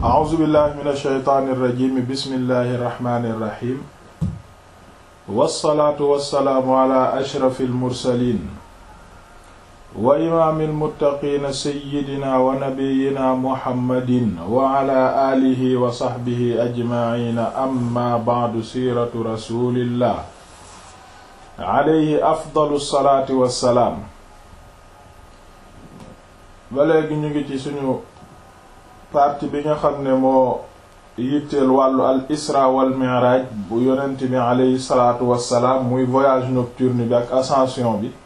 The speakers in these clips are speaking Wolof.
a'uuzu billahi min alsheytaani irrajimi bismillahi irrahmani irrahim wassalaatu wassalaamu ala ashrafi almursalin wa imaami almuttaqiina sayyidina wa nabiyina muhammadin wa ala aalihi wa saxbihi ajmaciina amma bacdu siiratu rasulillah alayhi afdalu salaatu wassalaam ba léegi ñu ngi ci suñu partie bi nga xam ne moo yitteel wàllu al isra wal mi'raj bu yonent bi alayhi salaatu wassalaam muy voyage nocturne bi ak ascension bi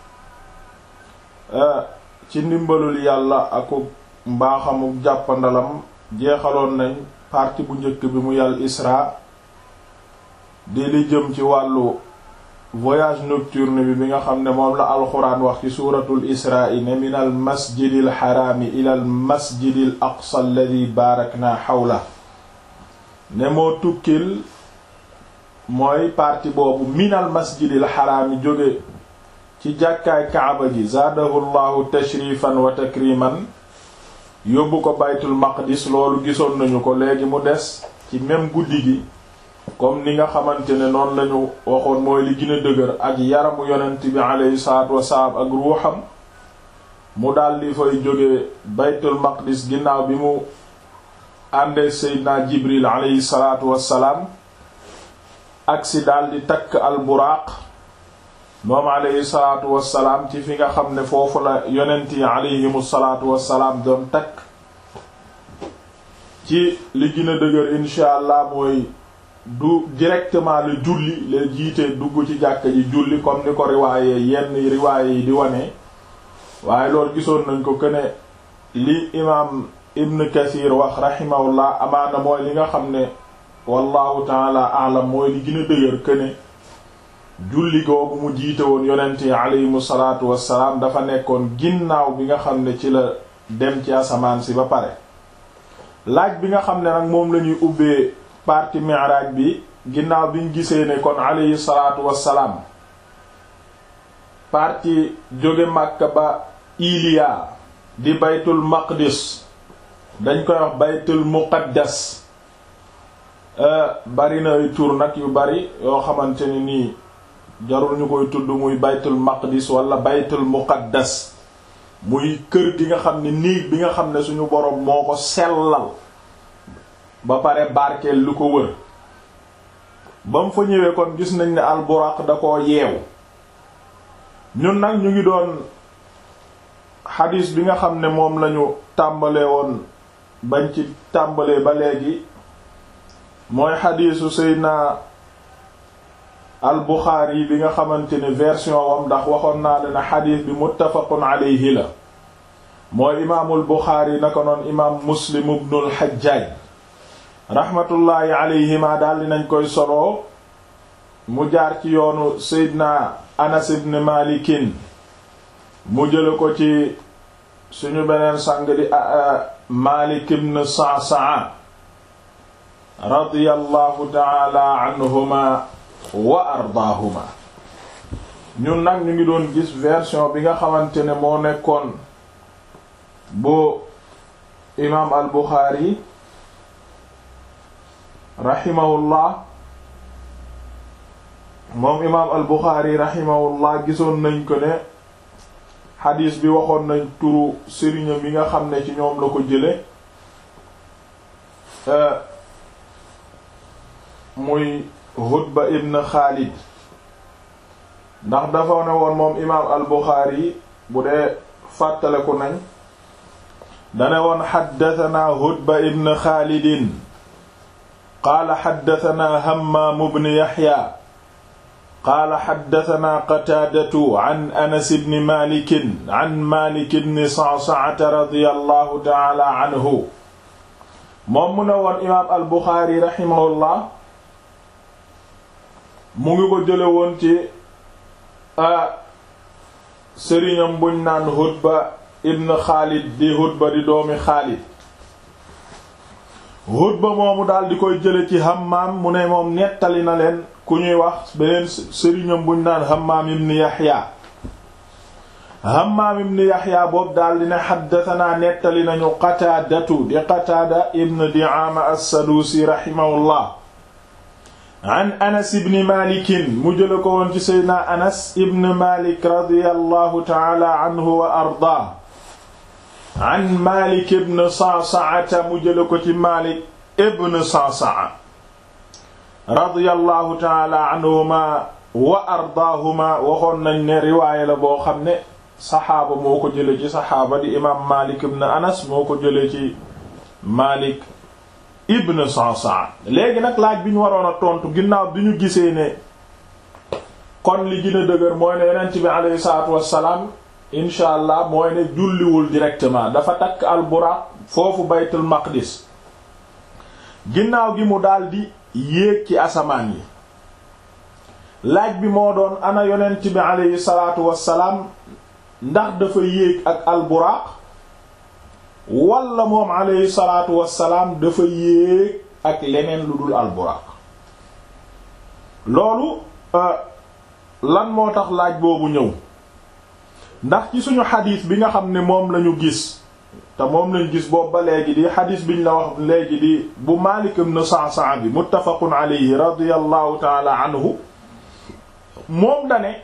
ci ndimbalul yàlla aku mbaaxamuk jàppandalam jeexaloon nañ partie bu njëkk bi muy al isra di li jëm ci wàllu voyage nocturne bi bi nga xam ne moom la alxuraan wax ci suuratul israa ne min al masjidil xaraami ila al masjidil aqsa alladi baarakna xawla ne moo tukkil mooy parti boobu min al masjidil xaraami jóge ci jàkkaay kaaba gi zaadahu llahu tashrifan wa takriman yóbbu ko baytul maqdis loolu gisoon nañu ko léegi mu des ci même guddi gi comme ni nga xamante ne noonu lañu waxoon mooy li gën a dëgër ak yaramu yonent bi aleyhi salaatu wasalaam ak ruuxam mu daldi fay jóge baytul maqdis ginnaaw bi mu àndee seydina jibril aleyhi salaatu wasalaam agsi daldi takk al buraaq moom aleyhi salaatu wasalaam ci fi nga xam ne foofu la yonent yi aleyhimu salaatu wasalaam doon takk ci li gën a dëgër insha allah mooy du directement la julli la jiite dugg ci jàkka ji julli comme ni ko riwaaye yenn riwaaye yi di wane waaye loolu gisoon nañ ko këne li imaam ibn kathir wax rahimahullah amaana mooy li nga xam ne wallahu taala alam mooy li gën a dëgër këne julli googu mu jiite woon yonent yi aleyhimu salaatu wassalaam dafa nekkoon ginnaaw bi nga xam ne ci la dem ci asamaan si ba pare laaj bi nga xam ne nag moom lañuy ubbee partie mi'raj bi ginnaaw biñ gisee ne kon alayhi salaatu wassalaam partie jóge Makka ba Iliya di baytul maqdis dañ koy wax baytul muqaddas bari na ay tur nag yu bari yoo xamante ne nii jarul ñu koy tudd muy baytul maqdis wala baytul muqaddas muy kër gi nga xam ne néeg bi nga xam ne suñu boroom moo ko sellal ba pare barkeel lu ko wër ba mu fa ñëwee kon gis nañ ne alburaq da koo yeew ñun nag ñu ngi doon xadiis bi nga xam ne moom lañu tàmbalee woon bañ ci tàmbalee ba léegi mooy xadiisu Seydina al-Buxaari bi nga xamante ne version wam ndax waxoon naa leen xadiis bi muttafaqun alayhi la mooy imaamul Buxaari naka noon imaam Muslim ibnul Xajjaaj rahmatullahi alayhima daal dinañ koy soloo mu jaar ci yoonu Seydina Anas ibn Malikin mu jële ko ci suñu beneen sang di Malik ibn Sa'sa'a radiyallahu ta'ala anhuma wa ardaahuma ñun nag ñu ngi doon gis version bi nga xamante ne moo nekkoon bu imaam al-Bukhari rahimahullah moom imaam al buxaari rahimahullah gisoon nañ ko ne xadiis bi waxoon nañ turu sëriñam yi nga xam ne ci ñoom la ko jële muy Hudba ibn Xaalid ndax dafa ne woon moom imaam al buxaari bu dee fàttaleku nañ dane woon xaddatanaa Hudba ibn Xaalidin qaala xaddatanaa Hammaam ibn Yaxya qaala xaddatanaa Qataadatu an Anas ibn Maalik an Maalik ibn Sa'sa'ata radiyallahu ta'ala anhu moom mu ne woon imaam al Buxaari raximahullah mu ngi ko jële woon ci sëriñam buñ naan Hudba ibn Xaalid di Hudba di doomi Xaalid Hudba moomu daal di koy jële ci Hammaam mu ne moom nettali na leen ku ñuy wax beneen sëriñam buñ naan Hammaam ibn Yaxya Hammaam ibn Yaxya boobu daal di ne xaddatanaa nettali nañu Qataadatu di Qataada ibn Di'aama as-Saduusi rahimahullah an Anas ibn Maalik mu jële ko woon ci Seydina Anas ibn Maalik radiyallahu ta'ala anhu wa ardaa an Maalik ibn Sa'sa'a mu jële ko ci Maalik ibn Sa'sa'a radiyallahu ta'ala anhuma wa ardaahuma waxoon nañ ne riwaaya la boo xam ne saxaaba moo ko jële ci saxaaba di imaam Maalik ibn Anas moo ko jële ci Maalik ibn Sa'sa'a léegi nag laaj bi ñu waroon a tontu ginnaaw bi ñu gisee ne kon li gën a dëgër mooy ne yonent bi alayhi salaatu wassalaam incha allah mooy ne julliwul directement dafa takk al buraq foofu baytul maqdis ginnaaw gi mu daldi yéeg ci asamaan yi laaj bi moo doon ana yonent bi alayhi salaatu wassalaam ndax dafa yéeg ak al buraq walla moom alayhi salaatu wassalaam dafa yéeg ak leneen lu dul al buraq loolu lan moo tax laaj boobu ñëw ndax ci suñu xadiis bi nga xam ne moom lañu gis te moom lañu gis boobu ba léegi di xadiis biñ la wax léegi di bu Maalik ibn Sa'sa'a bi muttafaqun alayhi radiyallahu ta'ala anhu moom dane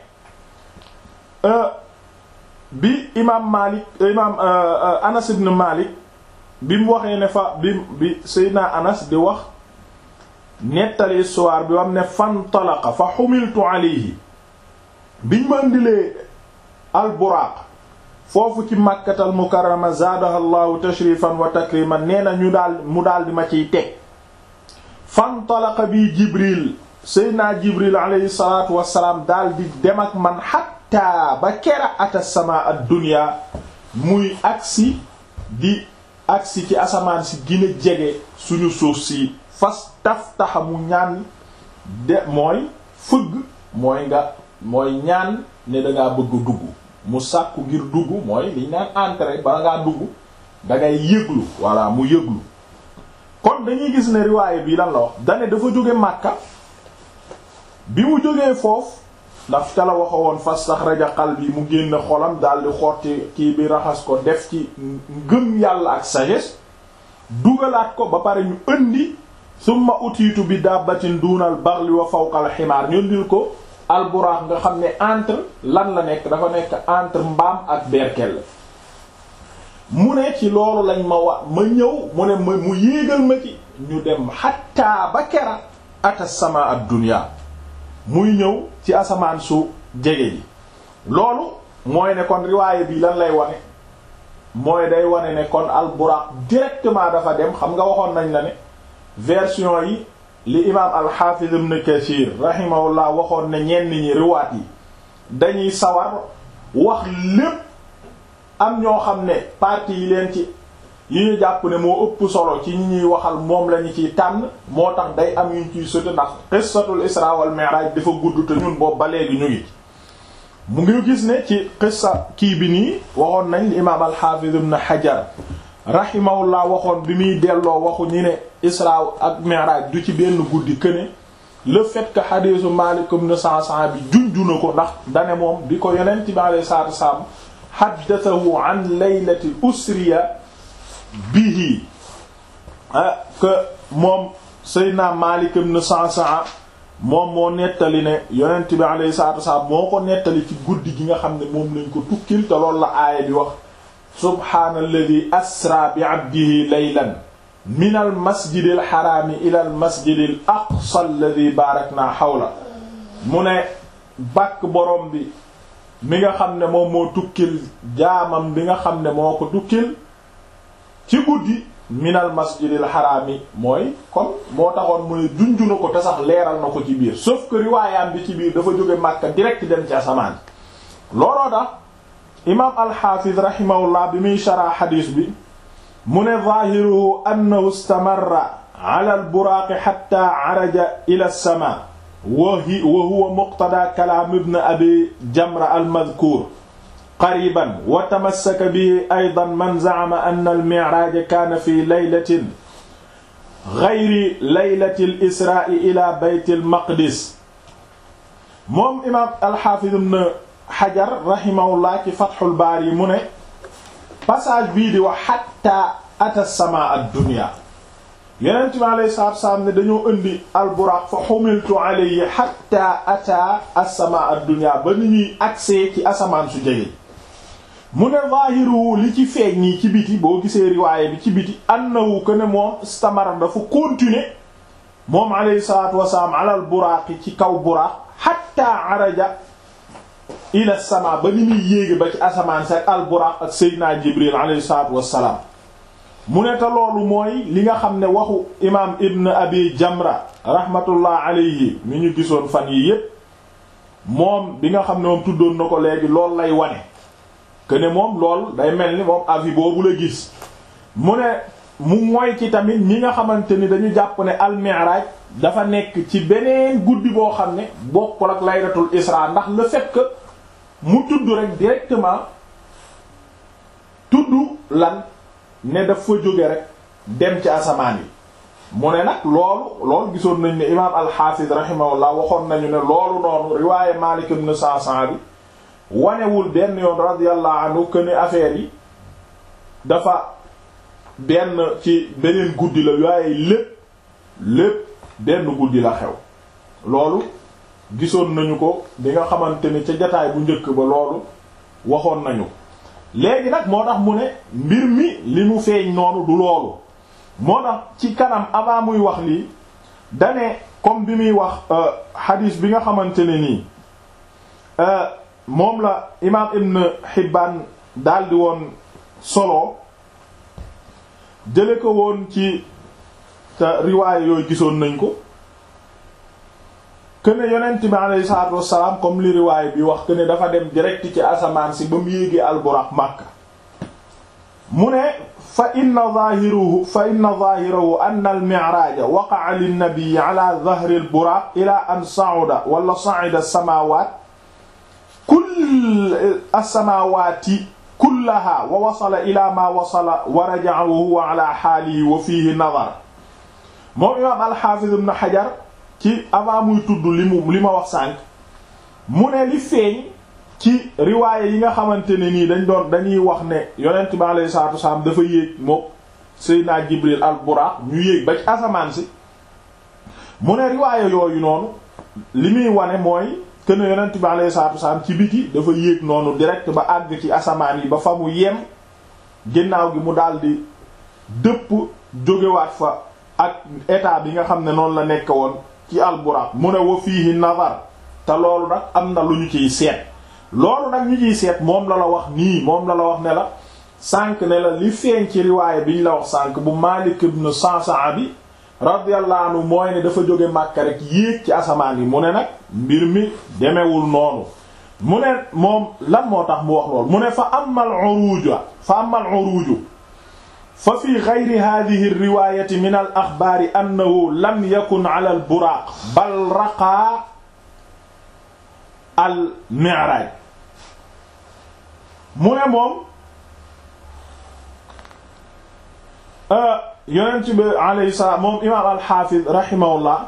bi imaam Maalik imaam Anas ibn Maalik bi mu waxee ne fa bi bi Seydina Anas di wax nettali histoire bi wam ne fantalaqa fa xumiltu alayhi biñ ma ndilee al buraaq foofu ci Makkatal Mukarrama zaadaha llahu tashrifan wa takriman nee na ñu daal mu daal di ma ciy teg fantalaqa bi Jibril Seydina Jibril alayhi salaatu wassalaam daal di dem ak man xatta ba kera ata sama ad-dunya muy agsi di agsi ci asamaan si gën a jege suñu suuf si fas taftaxa mu ñaan de mooy fëgg mooy nga mooy ñaan ne dangaa bëgg dugg mu sàkku ngir dugg mooy liñ naan entrer bala ngaa dugg dangay yëglu walla mu yëglu kon dañuy gis ne riwaaye bi lan la wax dane dafa jóge Makka bi mu jógee foofu ndax ca la waxa woon fastaxraja qalbi mu génn xolam daldi xotti kii bi raxas ko def ci ngëm yàlla ak sagesse dugalaat ko ba pare ñu indi summa utiitu bi dabbatin duunal baxli wa fawqal ximaar ñu ndil ko alburaax nga xam ne entre lan la nekk dafa nekk entre mbaam ak berkel mu ne ci loolu lañ ma wa ma ñëw mu ne ma mu yéegal ma ci ñu dem xattaa ba kera ata sama ad dunya muy ñëw ci asamaan su jege ji loolu mooy ne kon riwaaye bi lan lay wane mooy day wane ne kon alburaax directement dafa dem xam nga waxoon nañ la ne version yi li imaam alxaafiz ibn kathir rahimahullah waxoon ne ñenn ñi riwaat yi dañuy sawar wax lépp am ñoo xam ne partie yi leen ci yi ñu jàpp ne moo ëpp solo ci ñi ñuy waxal moom lañu ciy tànn moo tax day am yuñ ciy sotti ndax qissatul isra wal mi'raj dafa gudd te ñun boobu ba léegi ñu ngi mu ngi gis ne ci qissa kii bi nii waxoon nañ li imaam alxaafiz ibn hajar rahimahullah waxoon bi muy delloo waxu ñi ne isra ak mi'raj du ci benn guddi këne le fait que xadiisu Maalik ibn Sa'sa'a bi junju na ko ndax dane moom bi ko yonent bi alayhi salaatu wassalaam haddathahu an laylati usriya bihi que moom Seydina Maalik ibn Sa'sa'a moom moo nettali ne yonent bi alayhi salaatu wassalaam moo ko nettali ci guddi gi nga xam ne moom lañ ko tukkil te loolu la aaya bi wax subhaanalladhi asra bi abdihi laylan min al masjidi al xaraami ila al masjidi al aqsa alladhi baarakna xawla mu ne bàkk borom bi mi nga xam ne moom moo tukkil jaamam bi nga xam ne moo ko tukkil ci guddi min al masjidi al xaraami mooy kon moo taxoon mu ne junju na ko te sax leeral na ko ci biir sauf que riwaayam bi ci biir dafa jóge Makka direct dem ci asamaan looloo tax imaam alxaafiz rahimahullah bi muy sharaa xadiis bi mu ne zaahiruhu annahu istamarra ala alburaaqi xatta araja ila alsama wa huwa muqtada kalaam ibn abi jamra almadkuur qariban wa tamassaka bihi aydan man za'ama anna almi'raaj kaana fi laylatin gayri laylati alisraa'i ila bayt almaqdis moom imaam alxaafiz ibn Hajar rahimahullah ci Fathul Baari mu ne passage bii di wax hatta ata sama ad-dunya Yonent bi alayhi salaatu wa salaam ne dañoo indi al-Buraaq fa humiltu alayhi hatta ata as-sama ad-dunya ba ni ñuy accès ci asamaan su jege mu ne zaahiru li ci feeñ nii ci biti boo gisee riwaaye bi ci biti annahu que ne moom istamara dafa continuer moom alayhi salaatu wasalaam alal buraaqi ci kaw buraaq hatta araja ila sama ba ni muy yéege ba ci asamaan si ak al buraaq ak seydina jibril alayhi salaatu wasalaam mu ne te loolu mooy li nga xam ne waxu imaam ibn abi jamra rahmatullah alayhi mi ñu gisoon fan yi yépp moom bi nga xam ne moom tuddoon na ko léegi loolu lay wane que ne moom lool day mel ni moom avis boobu la gis mu ne mu mooy ci tamit ñi nga xamante ni dañu jàpp ne al-mi'raj dafa nekk ci beneen guddi boo xam ne bokkul ak laylatul isra ndax le fait que mu tudd rek directement tudd lan ne daf fa jóge rek dem ci asamaan yi mu ne nag loolu loolu gisoon nañ ne imaam al-Hafiz rahimahullah waxoon nañu ne loolu noonu riwaaye Malik ibn Sa'sa'a bi wanewul benn yoon radiyallahu anhu que ne affaire yi dafa benn ci beneen guddi la waaye lépp lépp benn guddi la xew loolu gisoon nañu ko bi nga xamante ni ca jataay bu njëkk ba loolu waxoon nañu léegi nag moo tax mu ne mbir mi li mu feeñ noonu du loolu moo tax ci kanam avant muy wax lii dane comme bi muy wax hadith bi nga xamante ne nii moom la imaam Ibn Hibbaan daldi woon solo jële ko woon ci te riwaaya yooyu gisoon nañ ko këne yonent bi alayhi salaatu wassalaam comme li riwaaya bi wax këne dafa dem direct ci asamaan si ba mu yéegee alburaq Makka mu ne fa inna zaahirahu fa inna zaahirahu anna al-mi'raaj waqa'a lin-nabi ala dhahri al-buraq ila an sa'uda wala sa'ida as-samaawaat kull as-samaawaati kullaha wa wasala ila ma wasala wa raja'a wa huwa ala haalihi wa fiihi nadar moom imaam al-Haafiz ibn Hajar ci avant muy tudd li mu li ma wax sànq mu ne li feeñ ci riwaaye yi nga xamante ne nii dañ doon dañuy wax ne yonent bi alayhi salaatu wasalaam dafa yéeg moom Seydina Jibril al-Buraaq ñu yéeg ba ci asamaan si mu ne riwaaye yooyu noonu li muy wane mooy kën yonent bi alayhi salaatu wasalaam ci biti dafa yéeg noonu direct ba àgg ci asamaan yi ba fa mu yem ginnaaw gi mu daldi dëpp jógewaat fa ak état bi nga xam ne noonu la nekk woon ci al-Buraq mu ne wa fiihi nazar te loolu nag am na lu ñu ciy seet loolu nag ñu ciy seet moom la la wax nii moom la la wax ne la sànq ne la li feeñ ci riwaaya bi ñu la wax sànq bu Maalik ibn Sa'sa'a bi radiyallahu anhu mooy ne dafa jóge Makka rek yéeg ci asamaan yi mu ne nag mbir mi demewul noonu mu ne moom lan moo tax mu wax loolu mu ne fa amal uruju fa amal uruju fa fi ghayri hadhihi riwayati min al axbaari annahu lam yakun ala al buraaq bal raqa al mi'raj mu ne moom yonent bi alayhi salaam moom imaam al-Hafiz rahimahullah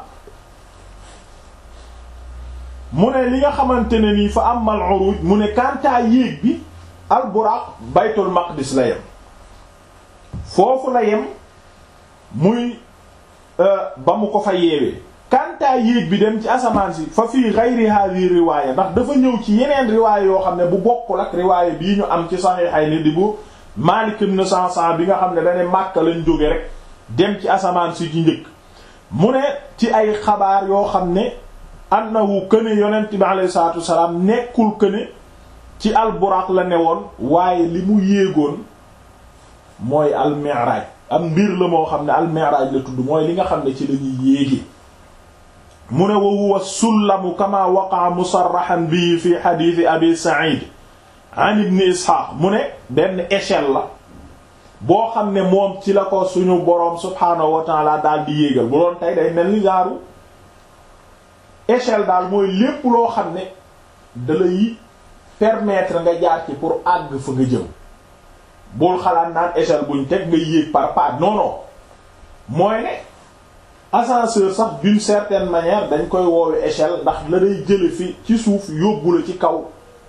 mu ne li nga xamante ne nii fa amal uruj mu ne kantaa yéeg bi al-Buraq baytul maqdis la yem foofu la yem muy ba mu ko fa yeewee kantaa yéeg bi dem ci asamaan si fa fii ghayri hadhihi riwaaya ndax dafa ñëw ci yeneen riwaaya yoo xam ne bu bokkul ak riwaaya bii ñu am ci Sahihayni di bu Maalik ibn Sa'sa'a bi nga xam ne dane Makka lañ jóge rek dem ci asamaan si ci njëkk mu ne ci ay xabaar yoo xam ne annahu këne yonent bi alayhi salaatu wasalaam nekkul këne ci al-Buraq la newoon waaye li mu yéegoon mooy al-Mi'raj am mbir la moo xam ne al-Mi'raj la tudd mooy li nga xam ne ci lañuy yéegi mu ne wa huwa sullamu kama waqa'a musarrahan bihi fi hadith Abi Sa'id an ibn Ishaq mu ne benn échelle la boo xam ne moom ci la ko suñu boroom subhaanahu wa ta'ala daal di yéegal bu doon tey day mel ni jaaru échelle daal mooy lépp loo xam ne da lay permettre nga jaar ci pour àgg fa nga jëm bul xalaat naan échelle buñ teg nga yéeg par pas non non mooy ne ascenseur sax d'une certaine manière dañ koy woowe échelle ndax la day jële fi ci suuf yóbbu la ci kaw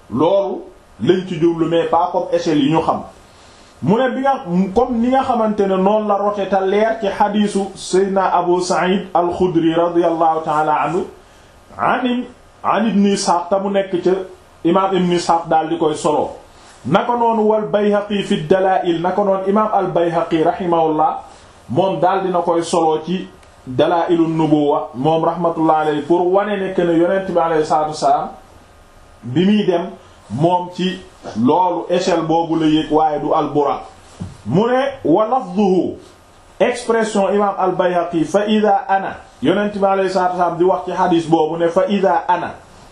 loolu lañ ci jublu mais pas comme échelle yi ñu xam mu ne bi nga comme ni nga xamante ne noonu la rote te leer ci xadiisu seydna abu sa'id al-xudri radiyallahu taala anhu an an ibn isxaaq te mu nekk ca imaam ibn isxaaq daal di koy solo naka noonu wal bayhaqi fi dalaa'il naka noonu imaam al bayhaqi rahimahullah moom daal dina koy solo ci dalaa'ilu nubuwa moom rahmatullah alayhi pour wane ne que ne yonent bi alayhi salaatu wasalaam bi muy dem moom ci loolu échelle boobu la yéeg waaye du al buraq mu ne wa lafduhu expression imam al bayhaqi fa ida ana yonent bi alayhi salaatu wasalaam di wax ci xadis boobu ne fa ida ana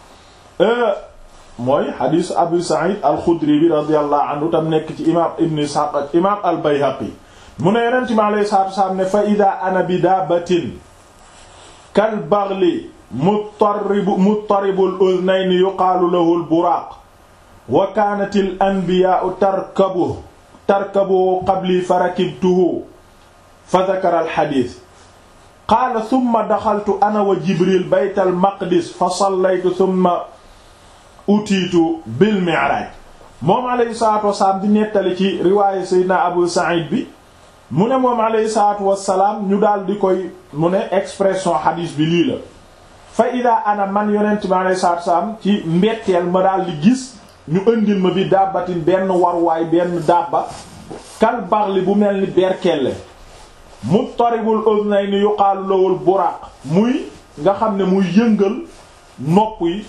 mooy xadisu abu sa'id al xudri bi radiyallahu anhu tam nekk ci imam ibn ishaq ak imam al bayhaqi mu ne yonent bi alayhi salaatu wasalaam ne fa ida ana bi daabatin kal baghli muttaribu muttaribul udhnayni yuqaalu lahu al buraq wa kaanat al anbiyaa'u tarkabu tarkabu qabli fa rakibtuhu fa dhakara al hadith qaala thumma daxaltu ana wa jibril bayt al maqdis fa sallaytu thumma utiitu bil mi'raj moom alayhi salaatu wasalaam di nettali ci riwaayu sayyidina abu sa'id bi mu ne moom alayhi salaatu wasalaam ñu daal di koy mu ne expression hadith bi lii la fa ida ana man yonent bi alayhi salaatu wasalaam ci mbetteel ma daal di gis ñu ëndil ma bi dàbbatin benn warwaay benn dàbba kal baxli bu mel ni berkelle muttaribul udnayni yuqaalu lawul buraq muy nga xam ne muy yëngal nopp yi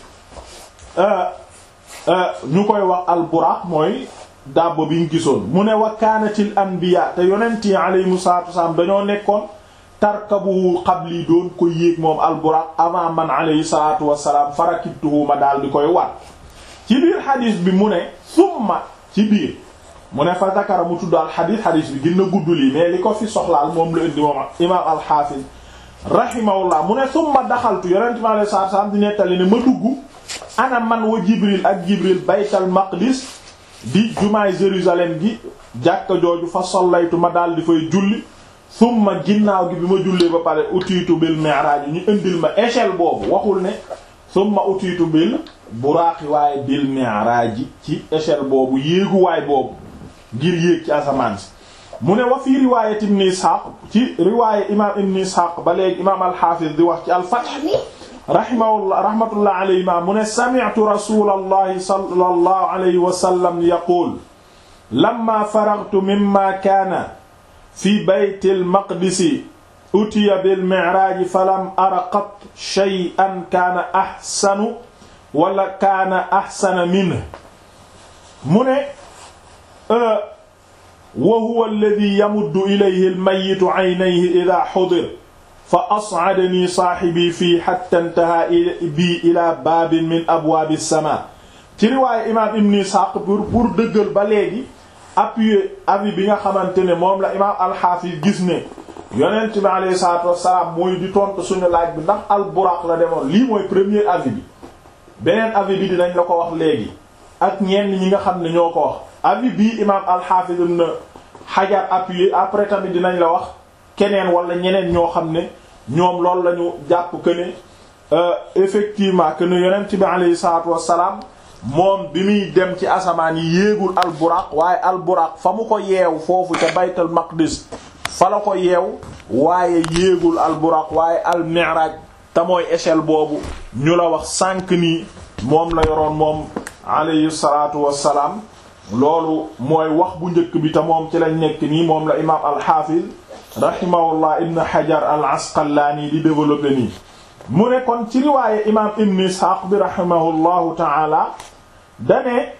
ñu koy wax al buraq mooy dàbb bi ñu gisoon mu ne wa kaanatil anbiya te yonent yi alayhimu salaatu wasalaam dañoo nekkoon tarkabu qabli doon ko yéeg moom al buraq avant man alayhi salaatu wasalaam farakibtuhu ma daal di koy war ci biir xadis bi mu ne summa ci biir mu ne fa zakara mu tudd al xadis xadis bi gën na gudd lii mais li ko fi soxlaal moom la indi moom imaam al xaafis rahimahullah mu ne summa daxaltu yonent mi alayhi salaatu salaam di nettali ne ma dugg ana man wa jibril ak jibril baytal maqdis di jumaay Jérusalem gi jàkka jooju fa sollaytu ma daal di fay julli summa ginnaaw gi bi ma jullee ba pare utiitu bil mi'raaj ñu indil ma échelle boobu waxul ne summa utiitu bil buraaqi waaye bil mi'raaj ci échelle boobu yéeguwaay boobu ngir yéeg ci asamaan si mu ne wa fii riwaayat ibn Ishaq ci riwaaya imaam ibn Ishaq ba léegi imaam al-Hafiz di wax ci al-Fath rahimahullah rahmatullah alayhi ma mu ne sami'tu rasulallahi sallallahu alayhi wa sallam yaqul lamma faraghtu mimma kaana fi baytil maqdisi utiya bil mi'raaj falam ara qat shay'an kaana ahsanu wala kaana ahsana minhu mu ne wa huwa alladhi yamuddu ilayhi al-mayyitu 'aynayhi idha hudira fa as'adani saahibi fii hatta intaha bi ila baabin min abwaabi as-samaa ci riwaayu imaam Ibn Ishaq pour pour dëggal ba léegi appuyer avis bi nga xamante ne moom la imaam al-Hafiz gis ne yonent bi alayhi salaatu wassalaam mooy di tontu suñu laaj bi ndax al-Buraq la demoon lii mooy premier avis bi beneen avis bi dinañ la ko wax léegi ak ñenn ñi nga xam ne ñoo ko wax avis bii imaam al-Hafiz ibn Hajar appuyé après tamit dinañ la wax keneen wala ñeneen ñoo xam ne ñoom loolu la ñu jàpp que ne effectivement que ne yonent bi alayhi salaatu wassalaam moom bi muy dem ci asamaan yi yéegul al-Buraq waaye al-Buraq fa mu ko yeew foofu ca baytul maqdis fa la ko yeew waaye yéegul al-Buraq waaye al-Mi'raj te mooy échelle boobu ñu la wax sànq nii moom la yoroon moom alayhi salaatu wassalaam loolu mooy wax bu njëkk bi te moom ci lañ nekk nii moom la imaam al-Hafiz rahimahullah ibn Hajar al-Asqalani di développé nii mu ne kon ci riwaaye imaam ibn Ishaq bi rahimahullahu ta'ala dane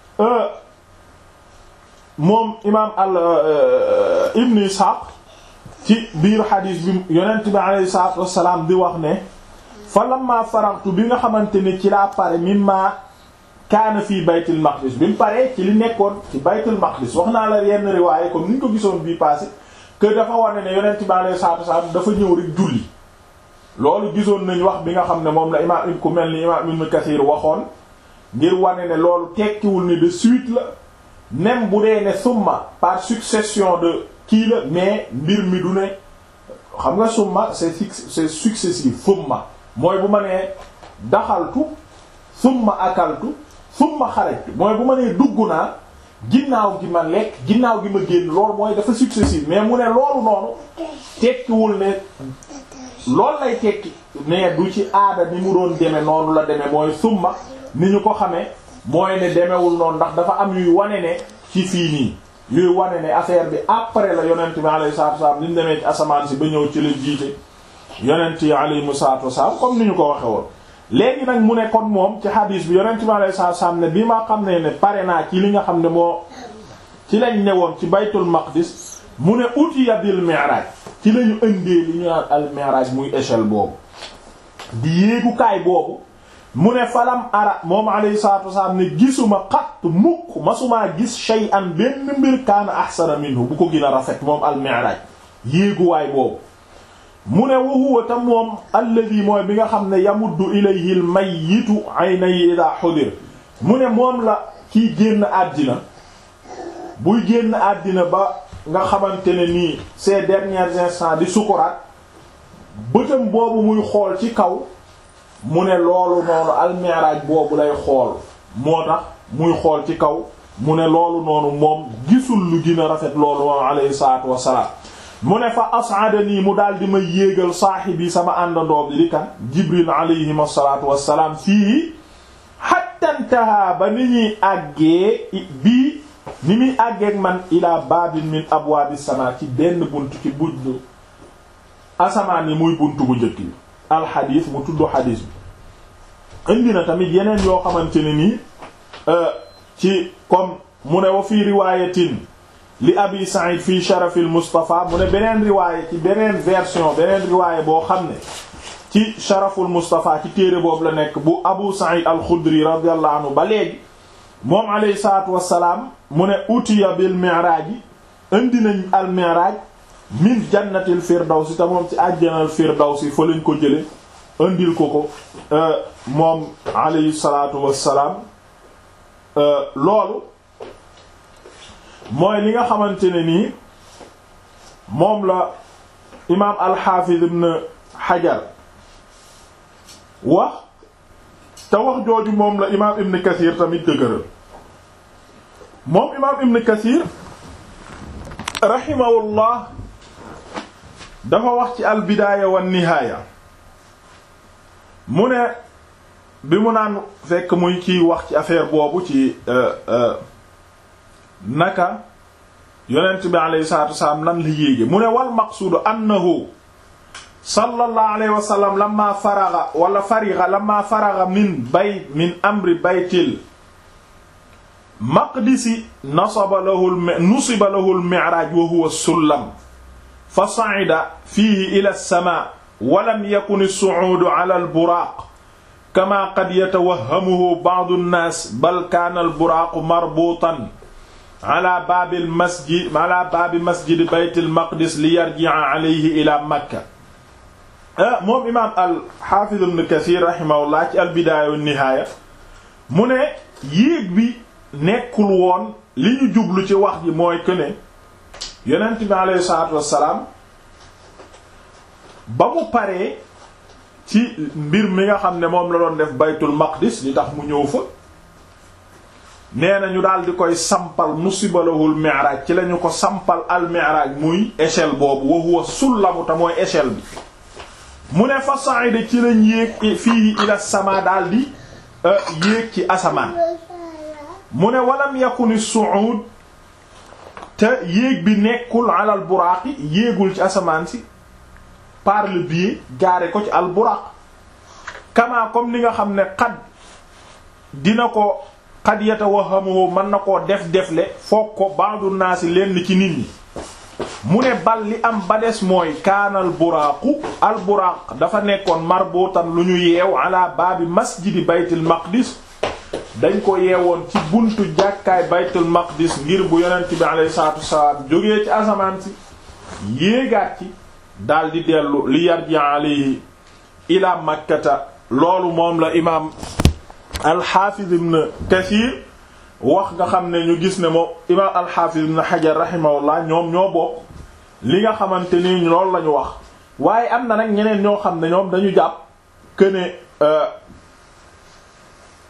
moom imaam al ibn Ishaq ci biir xadiis bi yonent bi alayhi salaatu wassalaam di wax ne fa lamma faraxtu bi nga xamante ne ci laa pare mimma kaana fii baytul maqdis bi mu paree ci li nekkoon ci baytul maqdis wax naa la yenn riwaaye comme ni ñu ko gisoon bii passé que dafa wane ne yonent bi alayhi salaatu wassalaam dafa ñëw rek julli loolu gisoon nañ wax bi nga xam ne moom la imaam ku mel ni imaam Ibn Kathir waxoon ngir wane ne loolu tekkiwul ni de suite la même bu dee ne summa par succession de kii la mais mbir mi du ne xam nga summa c'est c'est successif summa mooy bu ma nee daxaltu summa akaltu summa xarajtu mooy bu ma nee dugg naa ginnaaw gi ma lekk ginnaaw gi ma génn loolu mooy dafa successif mais mu ne loolu noonu tekkiwul ne loolu lay tekki ne du ci aada ni mu doon deme noonu la deme mooy summa ni ñu ko xamee mooy ne demewul noonu ndax dafa am yuy wane ne ci fii nii yuy wane ne affaire bi après la yonent bi alayhi salaatu wasallam ni mu demee ci asamaan si ba ñëw ci la jiite yonent yi alayhimu salaatu wasallam comme ni ñu ko waxe woon léegi nag mu ne kon moom ci hadis bi yonent bi alayhi salaatu wasallam ne bi ma xam ne ne pare naa ci li nga xam ne moo ci lañ newoon ci baytul maqdis mu ne utiya bil mi'raj ci lañu indee li ñu naan al mi'raj muy échelle boobu di yéegukaay boobu mu ne falam ara moom alayhi salatu wasalaam ne gisuma xatt mukk masumaa gis shay'an benn mbir kaana ahsana minhu bu ko gën a rafet moom al mi'raj yéeguwaay boobu mu ne wa huwa tam moom alladhi mooy bi nga xam ne yamuddu ilayhi al mayyitu aynayhi idha hudir mu ne moom la kiy génn àddina buy génn àddina ba nga xamante ne nii ces derniers instants di sukuraat bëtam boobu muy xool ci kaw mu ne loolu noonu almiraaj boobu lay xool moo tax muy xool ci kaw mu ne loolu noonu moom gisul lu gën a rafet loolu moom alayhi salaatu wassalaam mu ne fa as'adanii mu daal di ma yéegal saahibi sama àndandoo bi di kan jibril alayhim asalaatu wassalaam fii hatta intaha ba ni ñuy àggee bii ni muy àggeeg man ila babin min abwaabi sama ci benn bunt ci buntu asamaan yi muy buntu bu njëkk bi alxadis mu tudd xadis bi indi na tamit yeneen yoo xamante ne nii ci comme mu ne wa fii riwayatin li abi sa'id fii sharafil mustafa mu ne beneen riwaayé ci beneen version beneen riwaayé boo xam ne ci sharaful mustafa ci téere boobu la nekk bu abu sa'id al-xudri radiyallahu anhu ba léegi moom alayhi salaatu wassalaam mu ne utiya bil mi'raaj indi nañ al mi'raaj min jannatil firdawsi te moom ci àjjanal firdawsi fa lañ ko jële indil ko ko moom alayhi salaatu wassalaam loolu mooy li nga xamante ne nii moom la imaam alxaafiz ibn xajar wax te wax jooju moom la imaam ibn kathir tamit dëgëral moom imaam ibn kathir rahimahullah dafa wax ci albidaaya wan nihaaya mu ne bi mu naan fekk muy ciy wax ci affaire boobu ci naka yonent bi alayhi salaatu wasalaam nan la yéege mu ne wal maqsuudu annahu sallallahu alayhi wa sallam lamma faraga wala fariga lamma faraga min bay min amri baytil maqdisi nasaba lahu nusiba lahu al-mi'raj wa huwa sullam fa sa'ida fihi ila as-samaa wa lam yakun as-su'uudu ala al-buraaq kama qad yatawahhamuhu ba'du an-naas bal kaana al-buraaqu marbuutan ala baabil masjid ala baabi masjid baytil maqdis li yarji'a alayhi ila makka moom imaam al-Hafiz ibn Kathir rahimahullah ci al-Bidaaya wa Nihaaya mu ne yéeg bi nekkul woon li ñu jublu ci wax ji mooy que ne yonent bi alayhi salaatu wassalaam ba mu paree ci mbir mi nga xam ne moom la doon def baytul maqdis li tax mu ñëw fa nee na ñu daal di koy sampal musibalahul mi'raj ci lañu ko sampal al mi'raj muy échelle boobu wa huwa sullamu ta mooy échelle bi mu ne fa sa'ida ci lañ yéeg fii ila sama daal di yéeg ci asamaan mu ne walam yakuni su'ud te yéeg bi nekkul alal buraaqi yéegul ci asamaan si par le biais jaare ko ci al buraq kama comme ni nga xam ne xad dina ko xad yatawahamu mën na koo def defle foog ko ba'du naasi lenn ci nit ñi mu ne bal li am ba des mooy kaanal buraaqu al buraaq dafa nekkoon marbuutan lu ñu yeew ala baabi masjidi baytul maqdis dañ ko yeewoon ci buntu jàkkaay baytul maqdis ngir bu yonent bi alayhi salaatu wassalaam jógee ci asamaan si yéegaat ci daal di dellu li yarji alayhi ila makkata loolu moom la imaam alxaafiz ibn kathir wax nga xam ne ñu gis ne moom imaam alxaafiz ibn xajar rahimahullah ñoom ñoo bokk li nga xamante ni loolu la ñu wax waaye am na nag ñeneen ñoo xam ne ñoom dañu jàpp que ne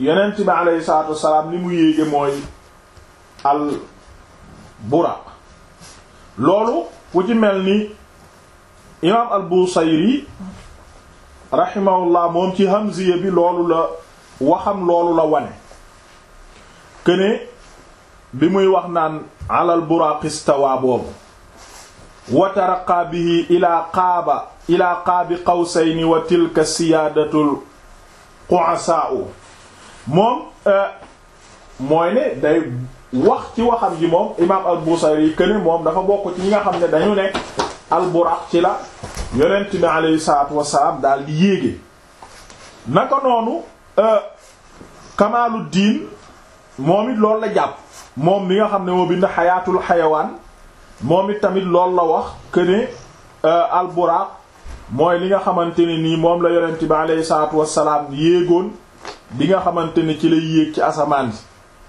yonent bi aleyhi salaatu wassalaam li mu yéege mooy al buraq loolu ku ci mel ni imaam al busayri rahimahullah moom ci hamziya bi loolu la waxam loolu la wane këne bi muy wax naan alal buraq istawa boobu wa taraqa bihi ila qaaba ila qaabi qawsayni wa tilka siyaadatul qu'asaa'u moom mooy ne day wax ci waxam ji moom imaam al-Busayri këne moom dafa bokk ci ñi nga xam ne dañu ne al-buraq ci la yonent bi alayhi salaatu wassalaam daal di yéege naka noonu Kamaaluddin moom it loolu la jàpp moom mi nga xam ne moo bind xayaatul xayawaan moom it tamit loolu la wax këne al-buraq mooy li nga xamante ne nii moom la yonent bi alayhi salaatu wassalaam yéegoon bi nga xamante ne ci lay yéeg ci asamaan si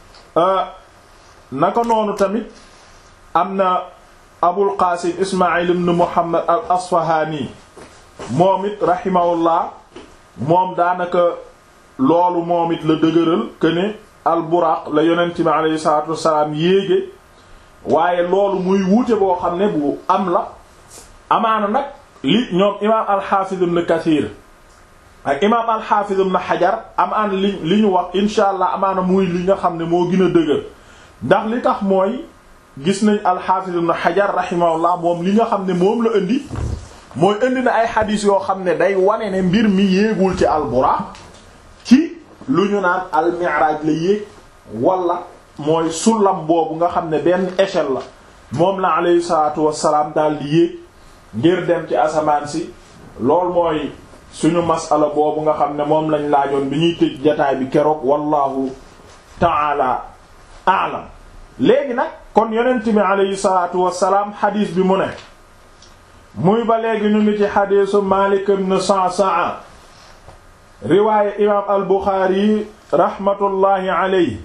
naka noonu tamit am na abul qaasim ismail ibn muhammad al asfahani moom it rahimahullah moom daanaka loolu moom it la dëgëral que ne al buraq la yonent bi alayhi salaatu wassalaam yéege waaye loolu muy wuute boo xam ne bu am la amaana nag li ñoom imaam alxaafiz ibn kathir ak imaam alxaafiz ibn xajar amaan li li ñu wax insha allah amaana muy li nga xam ne moo gën a dëgër ndax li tax mooy gis nañ alxaafiz ibn xajar rahimahullah moom li nga xam ne moom la indi mooy indi na ay xadiis yoo xam ne day wane ne mbir mi yéegul ci alburaaq ci lu ñu naan almiraaj la yéeg wala mooy sullam boobu nga xam ne benn échelle la moom la aleyhi salaatu wassalaam daal di yéeg ngir dem ci asamaan si lool mooy suñu masala boobu nga xam ne moom lañ laajoon bi ñuy tëj jataay bi keroog wallahu taala aalam léegi nag kon yonent bi aleyhi salaatu wassalaam xadiis bi mu ne muy ba léegi ñu ngi ci xadiisu Maalik ibn Sa'sa'a riwaaye imaam al Buxaari rahmatullahi aleyhi